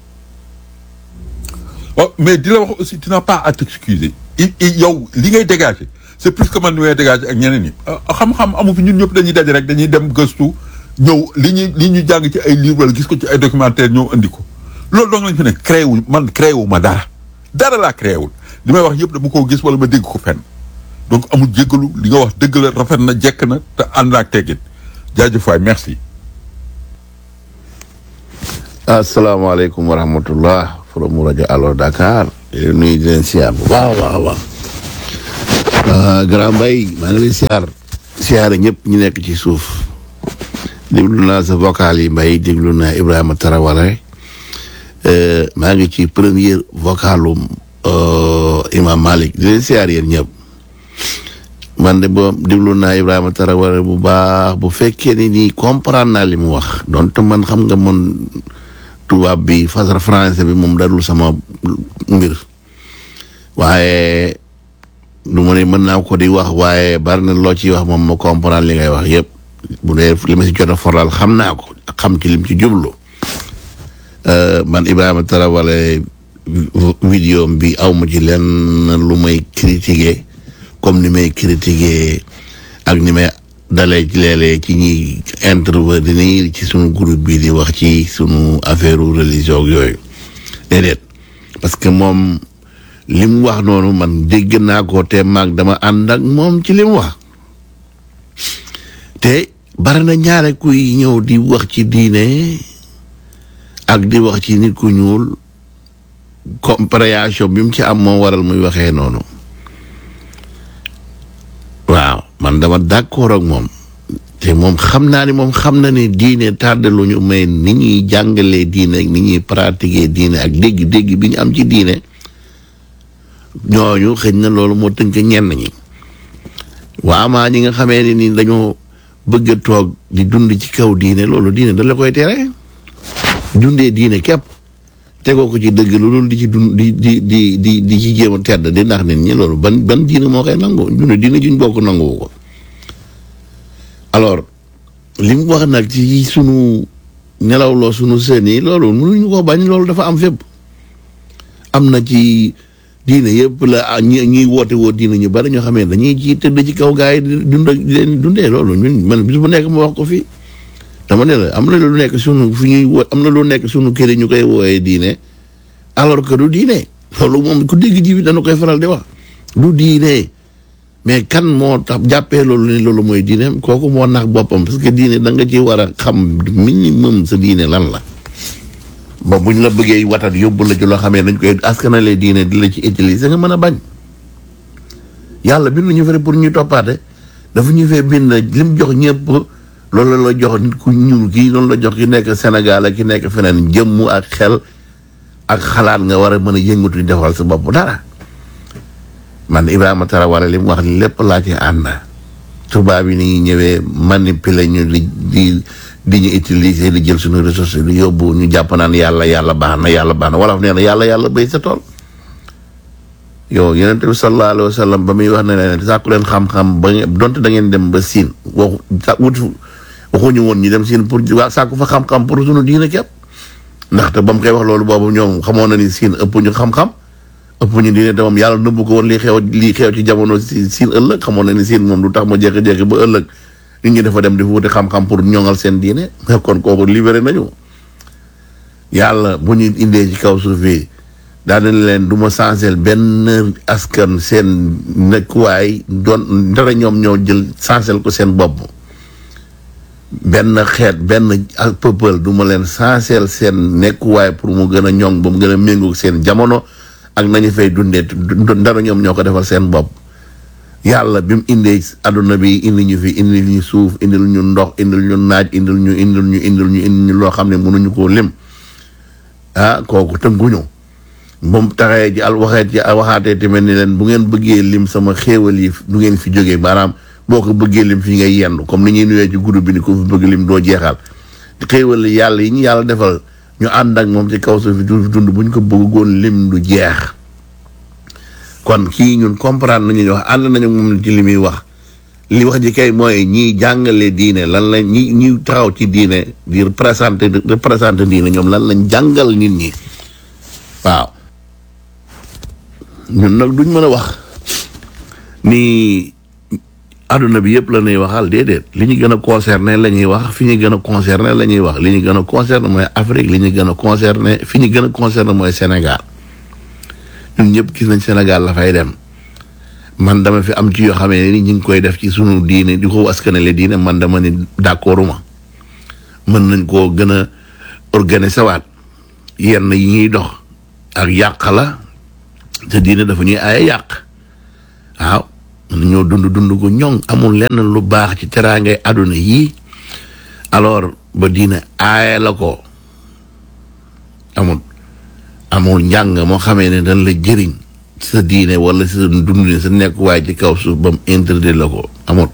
oh mais di la wax aussi tu n'as pas à t'excuser yow li ngay dégager c'est plus que man ni may dégager ak ñeneen ñi xam-xam amu fi ñun ñëpp dañuy daje rek dañuy dem gëstu ñëw li ñuy li ñu jàng ci ay livre wala gis ko ci ay documentaire ñëw indi ko loolu donc lañ fi ne créé wu man créé wu ma dara dara laa créé wul li may wax yëpp dama koo gis wala ma dégg ko fenn donc amul jéggalu li nga wax dëgg la rafet na jekk na te ànd ak teggin jaajëf waay merci. asalaamaaleykum wa rahmatullah forum mu rajo Allo Dakar di leen nuyu di leen siyaar bu baax a baax a baax grand Mbaye maa ngi lay siyaar siyaare ñëpp ñu nekk ci suuf déglu naa sa vocal yi Mbaye déglu naa Ibrahima Tarawale maa ngi ci première vocalum Imam Malik di leen siyaar yéen ñëpp man de boo déglu naa Ibrahima Tarawale bu baax bu fekkee ni nii comprendre naa li mu wax donte man xam nga man tubaab bi fasar français bi moom darul sama mbir waaye du ma ne mën naa ko di wax waaye bari na loo ciy wax moom ma comprendre li ngay wax yëpp bu dee li ma si jot a foral xam naa ko xam ci lim ci jublu man Ibrahima Tarawale vidéo bi aw ma ci lenn lu may critiquer comme ni may critiquer ak ni may dalee ci léeg-léeg ci ñuy intervenir ci sunu groupe bi di wax ci sunu affaire religion yooyu déedéet parce que moom li mu wax noonu man dégg naa ko te maag dama ànd ak moom ci li mu wax te bari na ñaare kuy ñëw di wax ci diine ak di wax ci nit ku ñuul compréhension bi mu ci am moo waral muy waxee noonu waaw man dama d'accord ak moom te moom xam naa ni moom xam na ni diine tàddalu ñu may ni ñuy jàngalee diine ak ni ñuy pratiquer diine ak dégg-dégg bi ñu am ci diine ñooñu xëy na loolu moo tënk ñenn ñi waa maa ñi nga xamee ni ni dañoo bëgg a toog di dund ci kaw diine loolu diine da la koy tere dundee diine képp tegoo ko ci dëgg lu dul di ci dund di di di di di ci jéem a tedd di ndax nit ñi loolu ban ban diine moo koy nangu dund diine juñ bokk nanguwu ko alors li mu wax nag ci sunu nelawloo sunu seen yi loolu mënuñu ko bañ loolu dafa am fépp am na ci diine yëpp la ñi ñuy woote woo diine ñu bari ñoo xamee dañuy ci tëdd ci kaw gaa yi di dund di leen dundee loolu ñun man bis bu nekk ma wax ko fii dama ne la am na lu nekk sunu fu ñuy wo am na lu nekk sunu kër yi ñu koy wooyee diine alors que du diine loolu moom ku dégg ji bi dana koy faral di wax du diine mais kan moo tax jàppee loolu ni loolu mooy diine kooku moo nax boppam parce que diine da nga ci war a xam minimum sa diine lan la ba buñ la bëggee watat yóbbu la ci loo xamee dañ koy askanale diine di la ci utiliser nga mën a bañ yàlla bindu ñu fere pour ñu toppaate dafa ñu fee bind lim jox ñëpp loolu la jox nit ku ñuul kii loolu la jox ki nekk Sénégal ak ki nekk feneen jëmm ak xel ak xalaat nga war a mën a yëngatu defal sa bopp dara man Ibrahima Tarawale li mu wax lépp laa ci ànd tubaab yi ni ñuy ñëwee manipuler ñu di di di ñu utiliser di jël suñu ressources di yóbbu ñu jàpp naan yàlla yàlla baax na yàlla baax na wala nee na yàlla yàlla béy sa tool yow yonent bi sallallahu alayhi wa sallam ba muy wax ne leen sàkku leen xam-xam ba ngeen donte da ngeen dem ba siin waxu wut waxuñu woon ñu dem siin pour waa sàkku fa xam-xam pour suñu diine képp ndaxte ba mu koy wax loolu boobu ñoom xamoon na ni siin ëpp ñu xam-xam ëpp ñu diine te moom yàlla nëbbu ko woon lii xew lii xew ci jamono si siin ëllëg xamoon na ni siin moom du tax ma jékki-jékki ba ëllëg nit ñi dafa dem di wuti xam-xam pour ñoŋal seen diine kon kooku libéré nañu yàlla bu ñu indee ci kaw suuf bi daa dañ leen du ma changer benn askan seen nekkuwaay doon dara ñoom ñoo jël changer ko seen bopp benn xeet benn peuple du ma leen changer seen nekkuwaay pour mu gën a ñoŋ ba mu gën a méngoog seen jamono ak nañu fay dundee dara ñoom ñoo ko defal seen bopp yàlla bi mu indee adduna bi indi ñu fi indil ñu suuf indil ñu ndox indil ñu naaj indil ñu indil ñu indil ñu indil ñu loo xam ne mënuñu koo lim ah kooku tënkuñu moom taxee ci al waxee ci waxaatee tamit ni leen bu ngeen bëggee lim sama xéewal yi du ngeen fi jógee maanaam boo ko bëggee lim fi ngay yendu comme ni ñuy nuyee ci groupe bi ni ko fi bëgg lim doo jeexal xéewal yi yàlla yi ñu yàlla defal ñu ànd ak moom ci kaw suuf dund bu ñu ko bëggoon lim du jeex kon kii ñun comprendre nañu wax ànd nañu moom ci li muy wax li wax ji kay mooy ñiy jàngale diine lan lañ ñi ñi taxaw ci diine di représenté représenté diine ñoom lan lañ jàngal nit ñi waaw ñun nag duñ mën a wax ni adduna bi yëpp la ñuy waxal déedéet li ñu gën a concerné la ñuy wax fi ñu gën a concerné la ñuy wax li ñu gën a concerné mooy Afrique li ñu gën a concerné fi ñu gën a concerné mooy Sénégal ñun ñëpp gis nañ Sénégal la fay dem man dama fi am ci yoo xamee ni ñu ngi koy def ci sunu diine di ko askanale diine man dama ni d'accorduma mën nañ koo gën a organiser waat yenn yi ñuy dox ak yàq la te diine dafa ñuy aaye yàq waaw mën ñoo dund dund gu ñoŋ amul lenn lu baax ci teraangay àdduna yii alors ba diine aaye la ko amul amul njàng moo xamee ne dañ la jëriñ sa diine wala sa dund sa nekkuwaay ci kaw suuf ba mu interdit la ko amul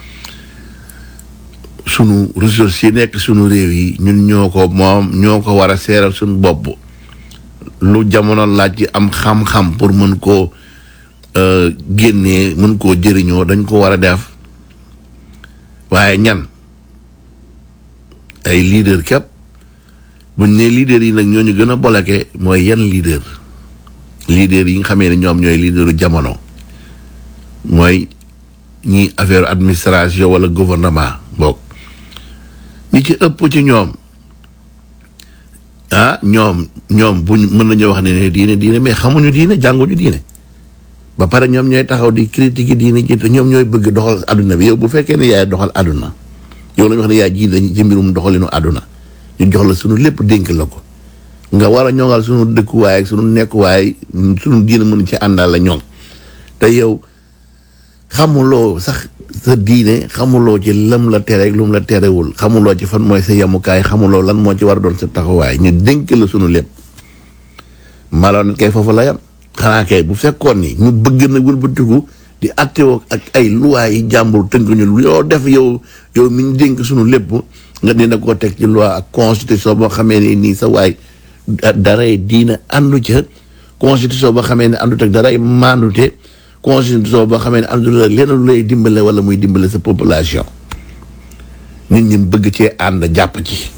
sunu ressources yi nekk sunu réew yi ñun ñoo ko moom ñoo ko war a seeral suñu bopp lu jamono laaj ci am xam-xam pour mën koo génnee mën koo jëriñoo dañ ko war a def waaye ñan ay leader képp buñ ne leader yi nag ñooñu gën a bloqué mooy yan leader leader yi nga xamee ne ñoom ñooy leaderu jamono mooy ñi affaire administration wala gouvernement boog ñi ci ëpp ci ñoom ah ñoom ñoom buñ mën nañoo wax ne ne diine diine mais xamuñu diine jànguñu diine ba pare ñoom ñooy taxaw di critiquer diine ji te ñoom ñooy bëgg doxal àdduna bi yow bu fekkee ne yaay doxal àdduna yow la ñu wax ne yaay ji dañu ci mbirum doxalinu àdduna ñu jox la sunu lépp dénk la ko nga war a ñoŋal sunu dëkkuwaay ak sunu nekkuwaay sunu diine mën ci àndal la ñoŋ te yow xamuloo sax sa diine xamuloo ci lam la tere ak lu mu la terewul xamuloo ci fan mooy sa yemukaay xamuloo lan moo ci war a doon sa taxawaay ñu dénk la sunu lépp maloon kay foofu la yam xanaa kay bu fekkoon ni ñu bëgg na wëlbatiku di attewoo ak ay luwaay yi jàmbur tënk ñu yoo def yow yow mi ñu dénk sunu lépp nga dina koo teg ci loi ak constitution boo xamee ne nii sa waay daray diina àndu ca constitution boo xamee ne àndut ak daray maandute constitution boo xamee ne àndul ak leneen lu lay dimbale wala muy dimbale sa population nit ñi bëgg cee ànd jàpp ci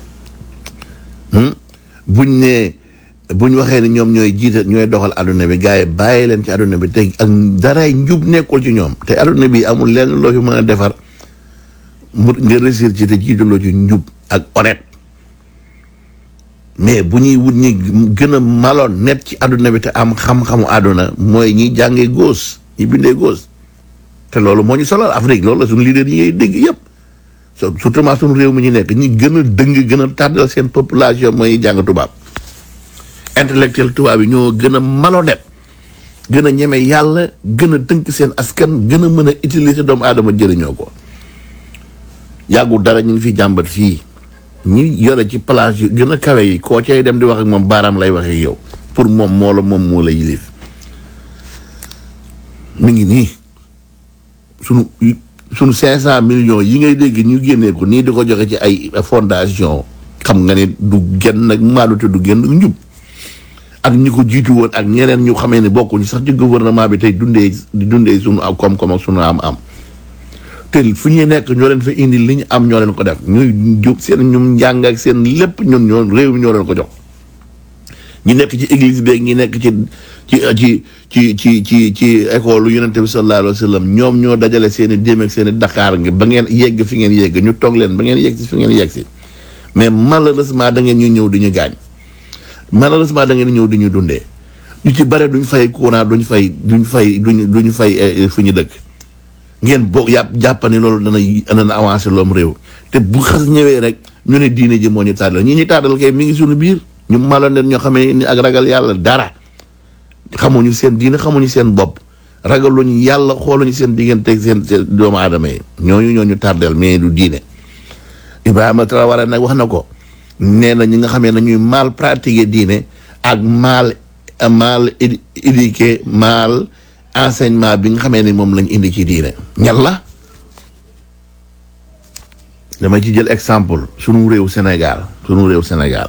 buñ ne buñ waxee ne ñoom ñooy jiite ñooy doxal àdduna bi gars yi bàyyi leen ci àdduna bi te ak daray njub nekkul ci ñoom te àdduna bi amul lenn loo fi mën a defar mu nga réussir ci te jiitaloo ci njub ak honnête mais bu ñuy wut ñi gën a maloon net ci àdduna bi te am xam-xamu àdduna mooy ñi jàngee góos ñi bindee góos te loolu moo ñu solal Afrique loolu la suñu leader yi ngay dégg yëpp surtout maa suñu réew mi ñu nekk ñi gën a dëng gën a tàddal seen population mooy jàng tubaab intellectuel tubaab yi ñoo gën a malhonnête gën a ñeme yàlla gën a tënk seen askan gën a mën a utiliser doomu aadama jëriñoo ko yàggul dara ñu ngi fi jàmbat fii ñi yore ci place yu gën a kawe yi koo cay dem di wax ak moom baaraam lay wax ak yow pour moom moo la moom moo la yilif mi ngi nii sunu sunu cinq cent millions yi ngay dégg ñu génnee ko nii di ko joxe ci ay fondation xam nga ne du genn nag maadute du genn njub ak ñi ko jiitu woon ak ñeneen ñu xamee ne bokkuñu sax ci gouvernement bi tey dundee di dundee sunu ak koom-koom ak sunu am-am te fu ñuy nekk ñoo leen fa indi li ñu am ñoo leen ko def ñuy jóg seen ñum njàng ak seen lépp ñun ñoo réew mi ñoo leen ko jox ñi nekk ci église beeg ñi nekk ci ci ci ci ci ci ci école lu yonente bi sallallahu alayhi wa sallam ñoom ñoo dajale seen i déem ak seen i Dakar nga ba ngeen yegg fi ngeen yegg ñu toog leen ba ngeen yegg si fi ngeen yegg si mais malheureusement da ngeen ñu ñëw di ñu gaañ malheureusement da ngeen ñëw di ñu dundee ñu ci bare duñ fay courant duñ fay duñ fay duñ duñ fay fu ñu dëkk ngeen boo yàpp jàpp ne loolu dana dana avancé loom réew te bu xas ñëwee rek ñu ne diine ji moo ñu tàddal ñi ñu tàddal kay mi ngi suñu biir ñu maloon leen ñoo xamee ni ak ragal yàlla dara xamuñu seen diine xamuñu seen bopp ragaluñu yàlla xooluñu seen diggante seen seen doomu aadama yi ñooñu ñoo ñu tàddal mais du diine Ibrahima Traoré nag wax na ko nee na ñi nga xamee ne ñuy mal pratiquer diine ak mal mal éduquer mal enseignement bi nga xamee ni moom lañ indi ci diine ñan la dama ci jël exemple sunu réew Sénégal sunu réew Sénégal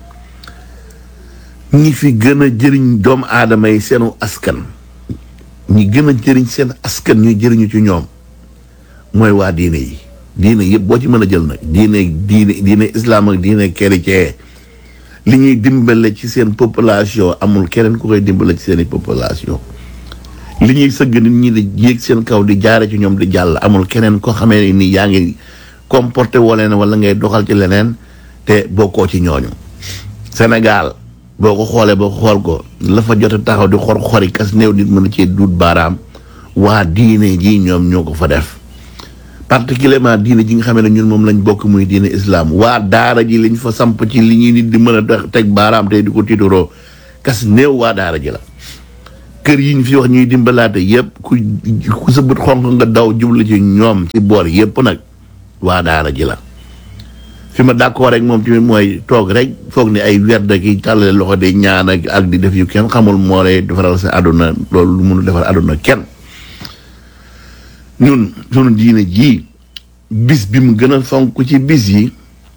ñi fi gën a jëriñ doomu aadama yi seenu askan ñi gën a jëriñ seen askan ñuy jëriñu ci ñoom mooy waa diine yi diine yëpp boo ci mën a jël nag diine diine diine islam ak diine chrétien li ñuy dimbale ci seen population amul keneen ku koy dimbale ci seeni population li ñuy sëgg nit ñi di yéeg seen kaw di jaare ci ñoom di jàll amul keneen koo xamee ni yaa ngi comporté woo leen wala ngay doxal ci leneen te bokkoo ci ñooñu Sénégal boo ko xoolee boo xool ko la fa jot a taxaw di xor xori kas néew nit mën a cee duut baaraam waa diine ji ñoom ñoo ko fa def particulièrement diine ji nga xamee ne ñun moom lañ bokk muy diine islam waa daara ji liñ fa samp ci li ñuy nit di mën a teg baaraam tey di ko tiitaroo kas néew waa daara ji la kër yi ñu fi wax ñuy dimbalaate yëpp ku ku sa bët xonq nga daw jublu ci ñoom ci boor yëpp nag waa daara ji la fi ma d'accord rek moom tamit mooy toog rek foog ni ay werd ki tàllale loxo de ñaan ak ak di def yu kenn xamul moo lay defaral sa àdduna loolu lu mënul defar àdduna kenn ñun sunu diine ji bis bi mu gën a fonk ci bis yi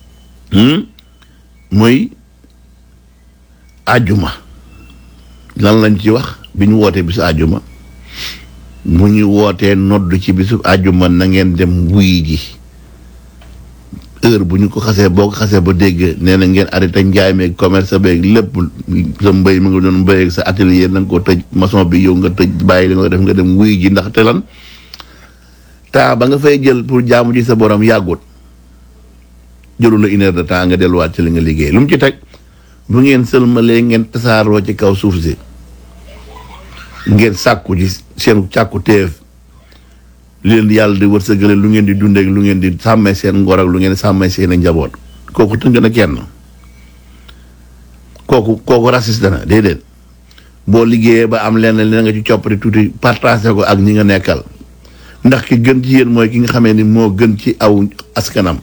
mooy àjjuma lan lañ ci wax bi ñu wootee bisu àjjuma mu ñu wootee nodd ci bisu àjjuma na ngeen dem wuyi ji heure bu ñu ko xasee boo ko xasee ba dégg nee na ngeen arrêté njaay meeg commerce beeg lépp sa mbéy mi nga doon mbéy ak sa atelier na nga ko tëj maçon bi yow nga tëj bàyyi li nga def nga dem wuyi ji ndaxte lan temps ba nga fay jël pour jaamu ji sa borom yàggut jëlu la une heure de temps nga delluwaat ci li nga liggéey lu mu ci teg bu ngeen sëlmalee ngeen tasaaroo ci kaw suuf si ngeen sàkku ji seen càkku teef li leen di yàlla di wërsëgale lu ngeen di dundeek lu ngeen di sàmmee seen ngor ak lu ngeen di sàmmee seen i njaboot kooku tënk na kenn kooku kooku raciste na déedéet boo liggéeyee ba am lenn li nga ci coppati tuuti partagé ko ak ñi nga nekkal ndax ki gën ci yéen mooy ki nga xamee ni moo gën ci aw askanam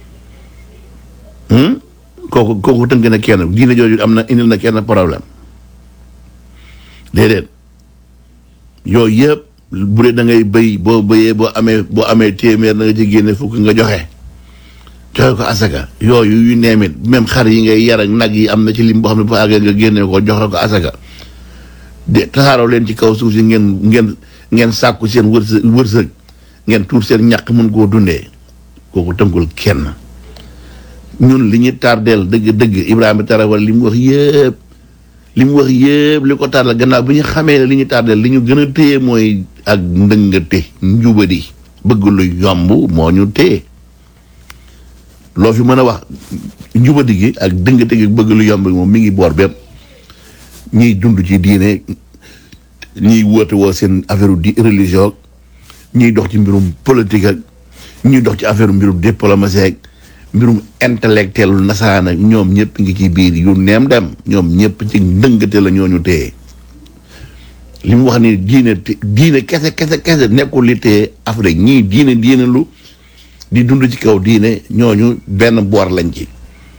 kooku kooku tënk na kenn diine jooju am na indil na kenn problème déedéet yooyu yëpp bu dee da ngay béy boo béyee boo amee boo amee téeméer na nga ci génne fukk nga joxe joxe ko asaka yooyu yu neemit même xar yi ngay yar ak nag yi am na ci lim boo xam ne bu àggee nga génne ko joxe ko asaka de tasaaroo leen ci kaw suuf si ngeen ngeen ngeen sàkku seen wërsëg wërsëg ngeen tuur seen ñàq mën koo dundee kooku tënkul kenn ñun li ñu tardeel dëgg dëgg Ibrahima Tarawal li mu wax yëpp li mu wax yëpp li ko tardeel gannaaw bi ñu xamee ne li ñu tardeel li ñu gën a téye mooy ak ndëngate njubadi bëgg lu yomb moo ñu téye loo fi mën a wax njubadi gi ak dëngate gi bëgg lu yomb moom mi ngi boor bépp ñiy dund ci diine ñiy woote woo seen affaire di religion ñiy dox ci mbirum politique ak ñiy dox ci affaire mbirum diplomatie ak mbirum intellectuel nasaraan ak ñoom ñëpp ngi ci biir yu neem dem ñoom ñëpp ci ndëngate la ñooñu téye li mu wax ni diine diine kese kese kese nekkul li téye Afrique ñii diine diine lu di dund ci kaw diine ñooñu benn boor lañ ci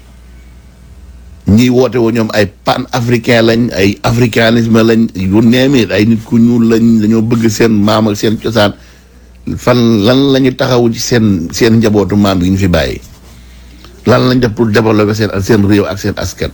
ñiy woote woo ñoom ay pan africain lañ ay africanisme lañ yu neemit ay nit ku ñuul lañ dañoo bëgg seen maam ak seen cosaan fan lan la ñu taxawu ci seen seen njabootu maam yi ñu fi bàyyi lan lañ def pour développer seen seen réew ak seen askan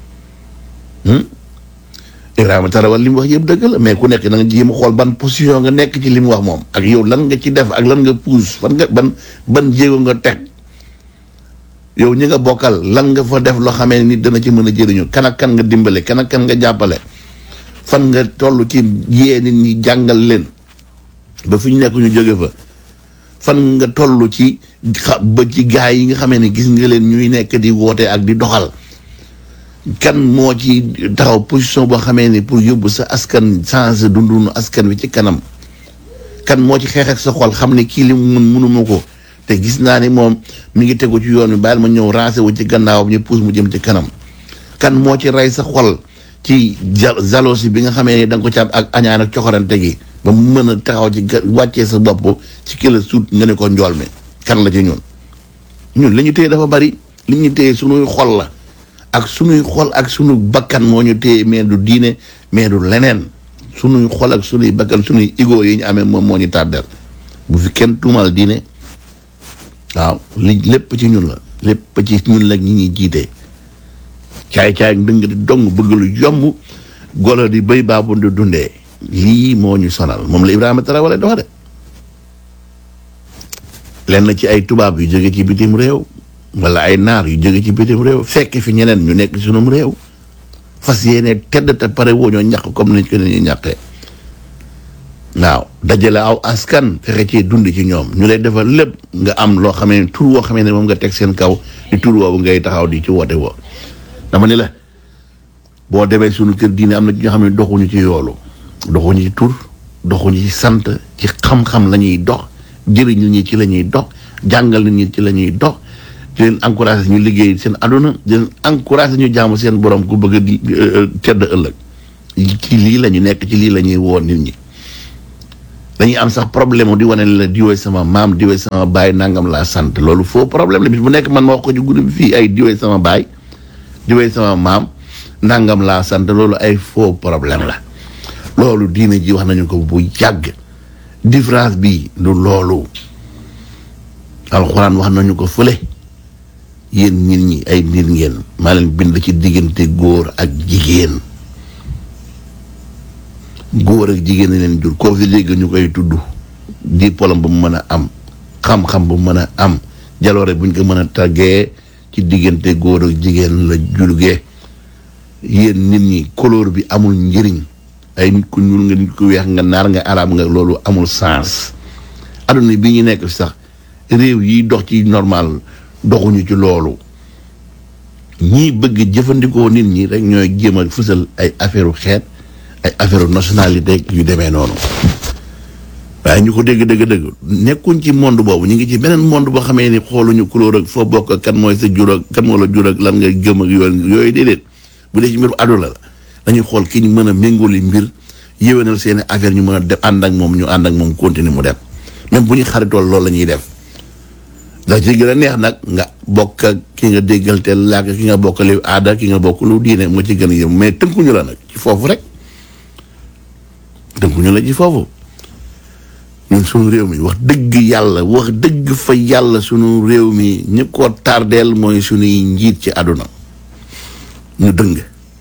Ibrahima Tarawal li mu wax yëpp dëgg la mais ku nekk na nga jéem a xool ban position nga nekk ci li mu wax moom ak yow lan nga ci def ak lan nga puus fan nga ban ban jéego nga teg yow ñi nga bokkal lan nga fa def loo xamee nit dana ci mën a jëriñu kan ak kan nga dimbale kan ak kan nga jàppale fan nga toll ci yee nit ñi jàngal leen ba fi ñu nekk ñu jóge fa fan nga toll ci xa ba ci gaay yi nga xamee ne gis nga leen ñuy nekk di woote ak di doxal kan moo ci taxaw position boo xamee ni pour yóbbu sa askan changé dundunu askan wi ci kanam kan moo ci xeex ak sa xol xam ne kii li mu mun munuma ko te gis naa ni moom mi ngi tegu ci yoon wi bàyyil ma ñëw rancé wu ci gannaawam ñu pousse mu jëm ci kanam kan moo ci rey sa xol ci jalousie bi nga xamee ni da nga ko ci am ak añaan ak coxorante gi ba mu mën a taxaw ci wàccee sa bopp ci kila suut nga ne ko njool mi kan la ci ñun ñun li ñu téye dafa bari li ñu téye sunuy xol la ak sunuy xol ak sunu bakkan moo ñu téye mais du diine mais du leneen sunuy xol ak sunuy bakkan sunuy ego yi ñu amee moom moo ñu tàddeel bu fi kenn tuumal diine waaw li lépp ci ñun la lépp ci ñun la ñi ñuy jiite caay-caay dëng di dong bëgg lu yomb golo di béy baabu di dundee lii moo ñu sonal moom la Ibrahima Traoré dox de lenn ci ay tubaab yu jóge ci bitim réew wala ay naar yu jóge ci bitim réew fekk fi ñeneen ñu nekk sunum réew fas yéene tedd te pare woo ñoo ñàkk comme nañ ko ne ñu ñàkkee waaw dajale aw askan fexe ci dund ci ñoom ñu lay defal lépp nga am loo xamee ne tur woo xamee ne moom nga teg seen kaw di tur woowu ngay taxaw di ci woote woo dama ni la boo demee sunu kër diine am na ci ñoo xam ne doxuñu ci yoolu doxuñu ci tur doxuñu ci sant ci xam-xam la ñuy dox jëriñ nit ñi ci la ñuy dox jàngal nit ñi ci la ñuy dox di leen encouragé ñu liggéey seen aduna di leen encouragé ñu jaamu seen borom ku bëgg a di tedd ëllëg ci lii la ñu nekk ci lii la ñuy woo nit ñi dañuy am sax problème di wane la diwee sama maam diwee sama baay nangam laa sant loolu faux problème la bis bu nekk man ma wax ko ci guddi bi fii ay diwee sama baay diwee sama maam nangam laa sant loolu ay faux problème la loolu diine ji wax nañu ko bu yàgg différence bi du loolu alxuraan wax nañu ko fële yéen nit ñi ay nit ngeen maa leen bind ci diggante góor ak jigéen góor ak jigéen leen jur koo fi dégg ñu koy tudd diplôme bu mu mën a am xam-xam bu mu mën a am jaloore buñ ko mën a tàggee ci diggante góor ak jigéen la julgee yéen nit ñi couleur bi amul njëriñ ay nit ku ñuul nga nit ku weex nga naar nga arab nga loolu amul sens adduna bi ñu nekk sax réew yi dox ci normal doxuñu ci loolu ñii bëgg jëfandikoo nit ñi rek ñooy jéem a fësal ay affaire xeet ay affaire nationalité yu demee noonu waaye ñu ko dégg dégg dégg nekkuñ ci monde boobu ñu ngi ci beneen monde boo xamee ni xooluñu couleur ak foo bokk ak kan mooy sa jur ak kan moo la jur ak lan nga gëm ak yooyu yooyu déedéet bu dee ci mbirum àdduna la dañuy xool ki ñu mën a méngóoli mbir yéwénal seeni affaire ñu mën a def ànd ak moom ñu ànd ak moom continuer mu dem même bu ñu xaritool loolu la ñuy def ndax ci gën a neex nag nga bokk ak ki nga déggal te làkk ki nga bokk li aada ki nga bokk lu diine moo ci gën a yëm mais tënkuñu la nag ci foofu rek tënkuñu la ci foofu ñun suñu réew mi wax dëgg yàlla wax dëgg fa yàlla suñu réew mi ñi ko tardeel mooy suñuy njiit ci àdduna ñu dëng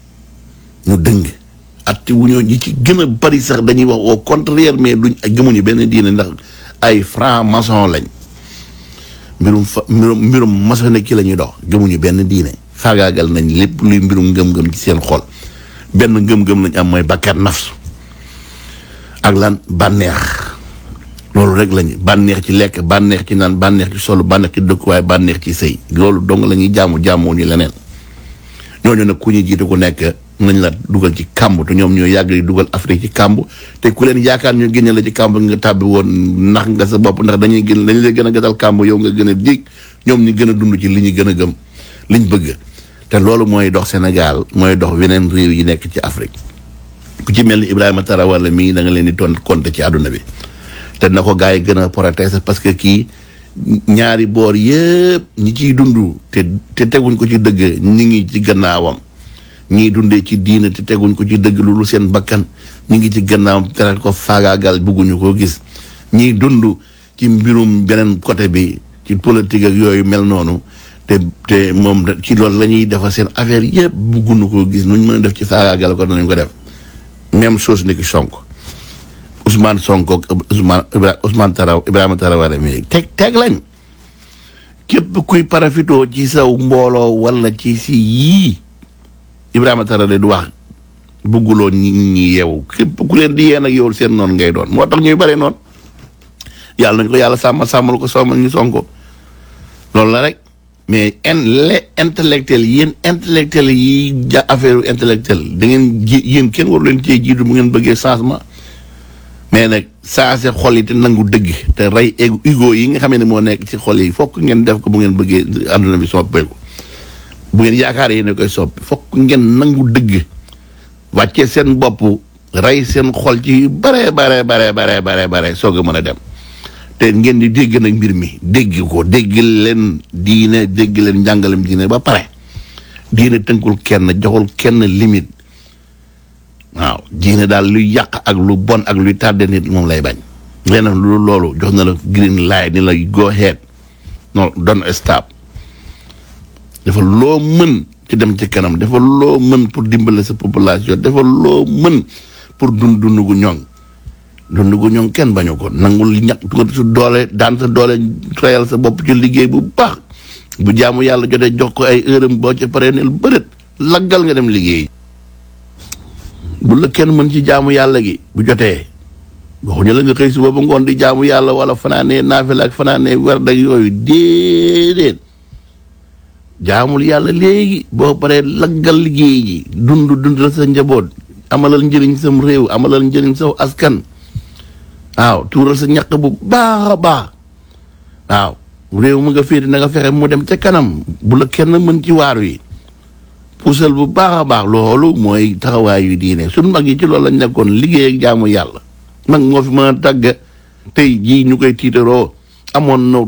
ñu dëng atti wu ñoo ñi ci gën a bari sax dañuy wax au contraire mais duñ gëmuñu benn diine ndax ay franc maçon lañ mbirum fa mbirum mbirum maçonnique la ñuy dox gëmuñu benn diine faagaagal nañ lépp luy mbirum ngëm-ngëm ci seen xol benn ngëm-ngëm lañ am mooy bakkat nafsu ak lan bànneex loolu rek lañu bànneex ci lekk bànneex ci naan bànneex ci solo bànneex ci dëkkuwaay bànneex ci sëy loolu dong la ñuy jaamu jaamoo ñu leneen ñooñu nag ku ñu jiite ku nekk nañ la dugal ci kàmb te ñoom ñoo yàgg di dugal Afrique ci kàmb te ku leen yaakaar ñu génne la ci kàmb nga tàbbi woon ndax nga sa bopp ndax dañuy gën dañu lay gën a gasal kàmb yow nga gën a dig ñoom ñi gën a dund ci li ñu gën a gëm liñ bëgg te loolu mooy dox Sénégal mooy dox weneen réew yi nekk ci Afrique ku ci mel ni Ibrahima Tarawale mii da nga leen di ton compter ci àdduna bi te na ko gars yi gën a protéger parce que kii ñaari boor yëpp ñi ciy dund te te teguñ ko ci dëgg ñi ngi ci gannaawam ñii dundee ci diina te teguñ ko ci dëgg lu seen bakkan ñi ngi ci gannaawam tere ko faagaagal bugguñu koo gis ñii dund ci mbirum beneen côté bi ci politique ak yooyu mel noonu te te moom ci loolu la ñuy defar seen affaire yëpp bugguñu koo gis nuñ mën a def ci faagaagal ko danañ ko def même chose ni ki Sonko Ousmane Sonko Ousmane Ousmane Taraw Ibrahima Tarawale mi teg teg lañ képp kuy parafitoo ci saw mbooloo wala ci si yii Ibrahima Tarawale du wax bugguloo ñi ñi yeewu képp ku leen di yee nag yow seen noonu ngay doon moo tax ñuy bare noonu yàlla nañ ko yàlla sàmmal sàmmal ko soomal ñu Sonko loolu la rek mais en les intellectuels yéen intellectuels yi ja affaire intellectuel da ngeen ji yéen kenn waru leen cee jiitu bu ngeen bëggee changement mais nag changé xol yi te nangu dëgg te rey ego ego yi nga xam ne moo nekk ci xol yi fokk ngeen def ko bu ngeen bëggee àdduna bi soppeeku bu ngeen yaakaar yéen a koy soppi fokk ngeen nangu dëgg wàccee seen bopp rey seen xol ci bare bare bare bare bare bare soog a mën a dem te ngeen di dégg nag mbir mi dégg ko dégg leen diine dégg leen njàngalem diine ba pare diine tënkul kenn joxul kenn limite waaw diine daal luy yàq ak lu bon ak luy tàdde nit moom lay bañ leneen lu loolu jox na la green light ni la go ahead non don't stop dafa loo mën ci dem ci kanam dafa loo mën pour dimbale sa population dafa loo mën pour dund dund gu ñoŋ dund gu ñoŋ kenn bañu ko nangul ñàkk tuuti su doole daan sa doole reyal sa bopp ci liggéey bu baax bu jaamu yàlla jotee jox ko ay heure am boo ci paree neel bërët laggal nga dem liggéey bu la kenn mën ci jaamu yàlla gi bu jotee waxuñu la nga xëy suba ba ngoon di jaamu yàlla wala fanaanee naafila ak fanaanee werd ak yooyu déedéet jaamul yàlla léegi boo paree laggal liggéey ji dund dundal sa njaboot amalal njëriñ sam réew amalal njëriñ saw askan waaw tuural sa ñaq bu baax a baax waaw réew mu nga féete na nga fexe mu dem ca kanam bu la kenn mën ci waar wi puusal bu baax a baax loolu mooy taxawaayu diine suñ mag yi ci loolu lañ nekkoon liggéey ak jaamu yàlla mag moo fi mën a tàgg tey jii ñu koy tiitaroo amoon na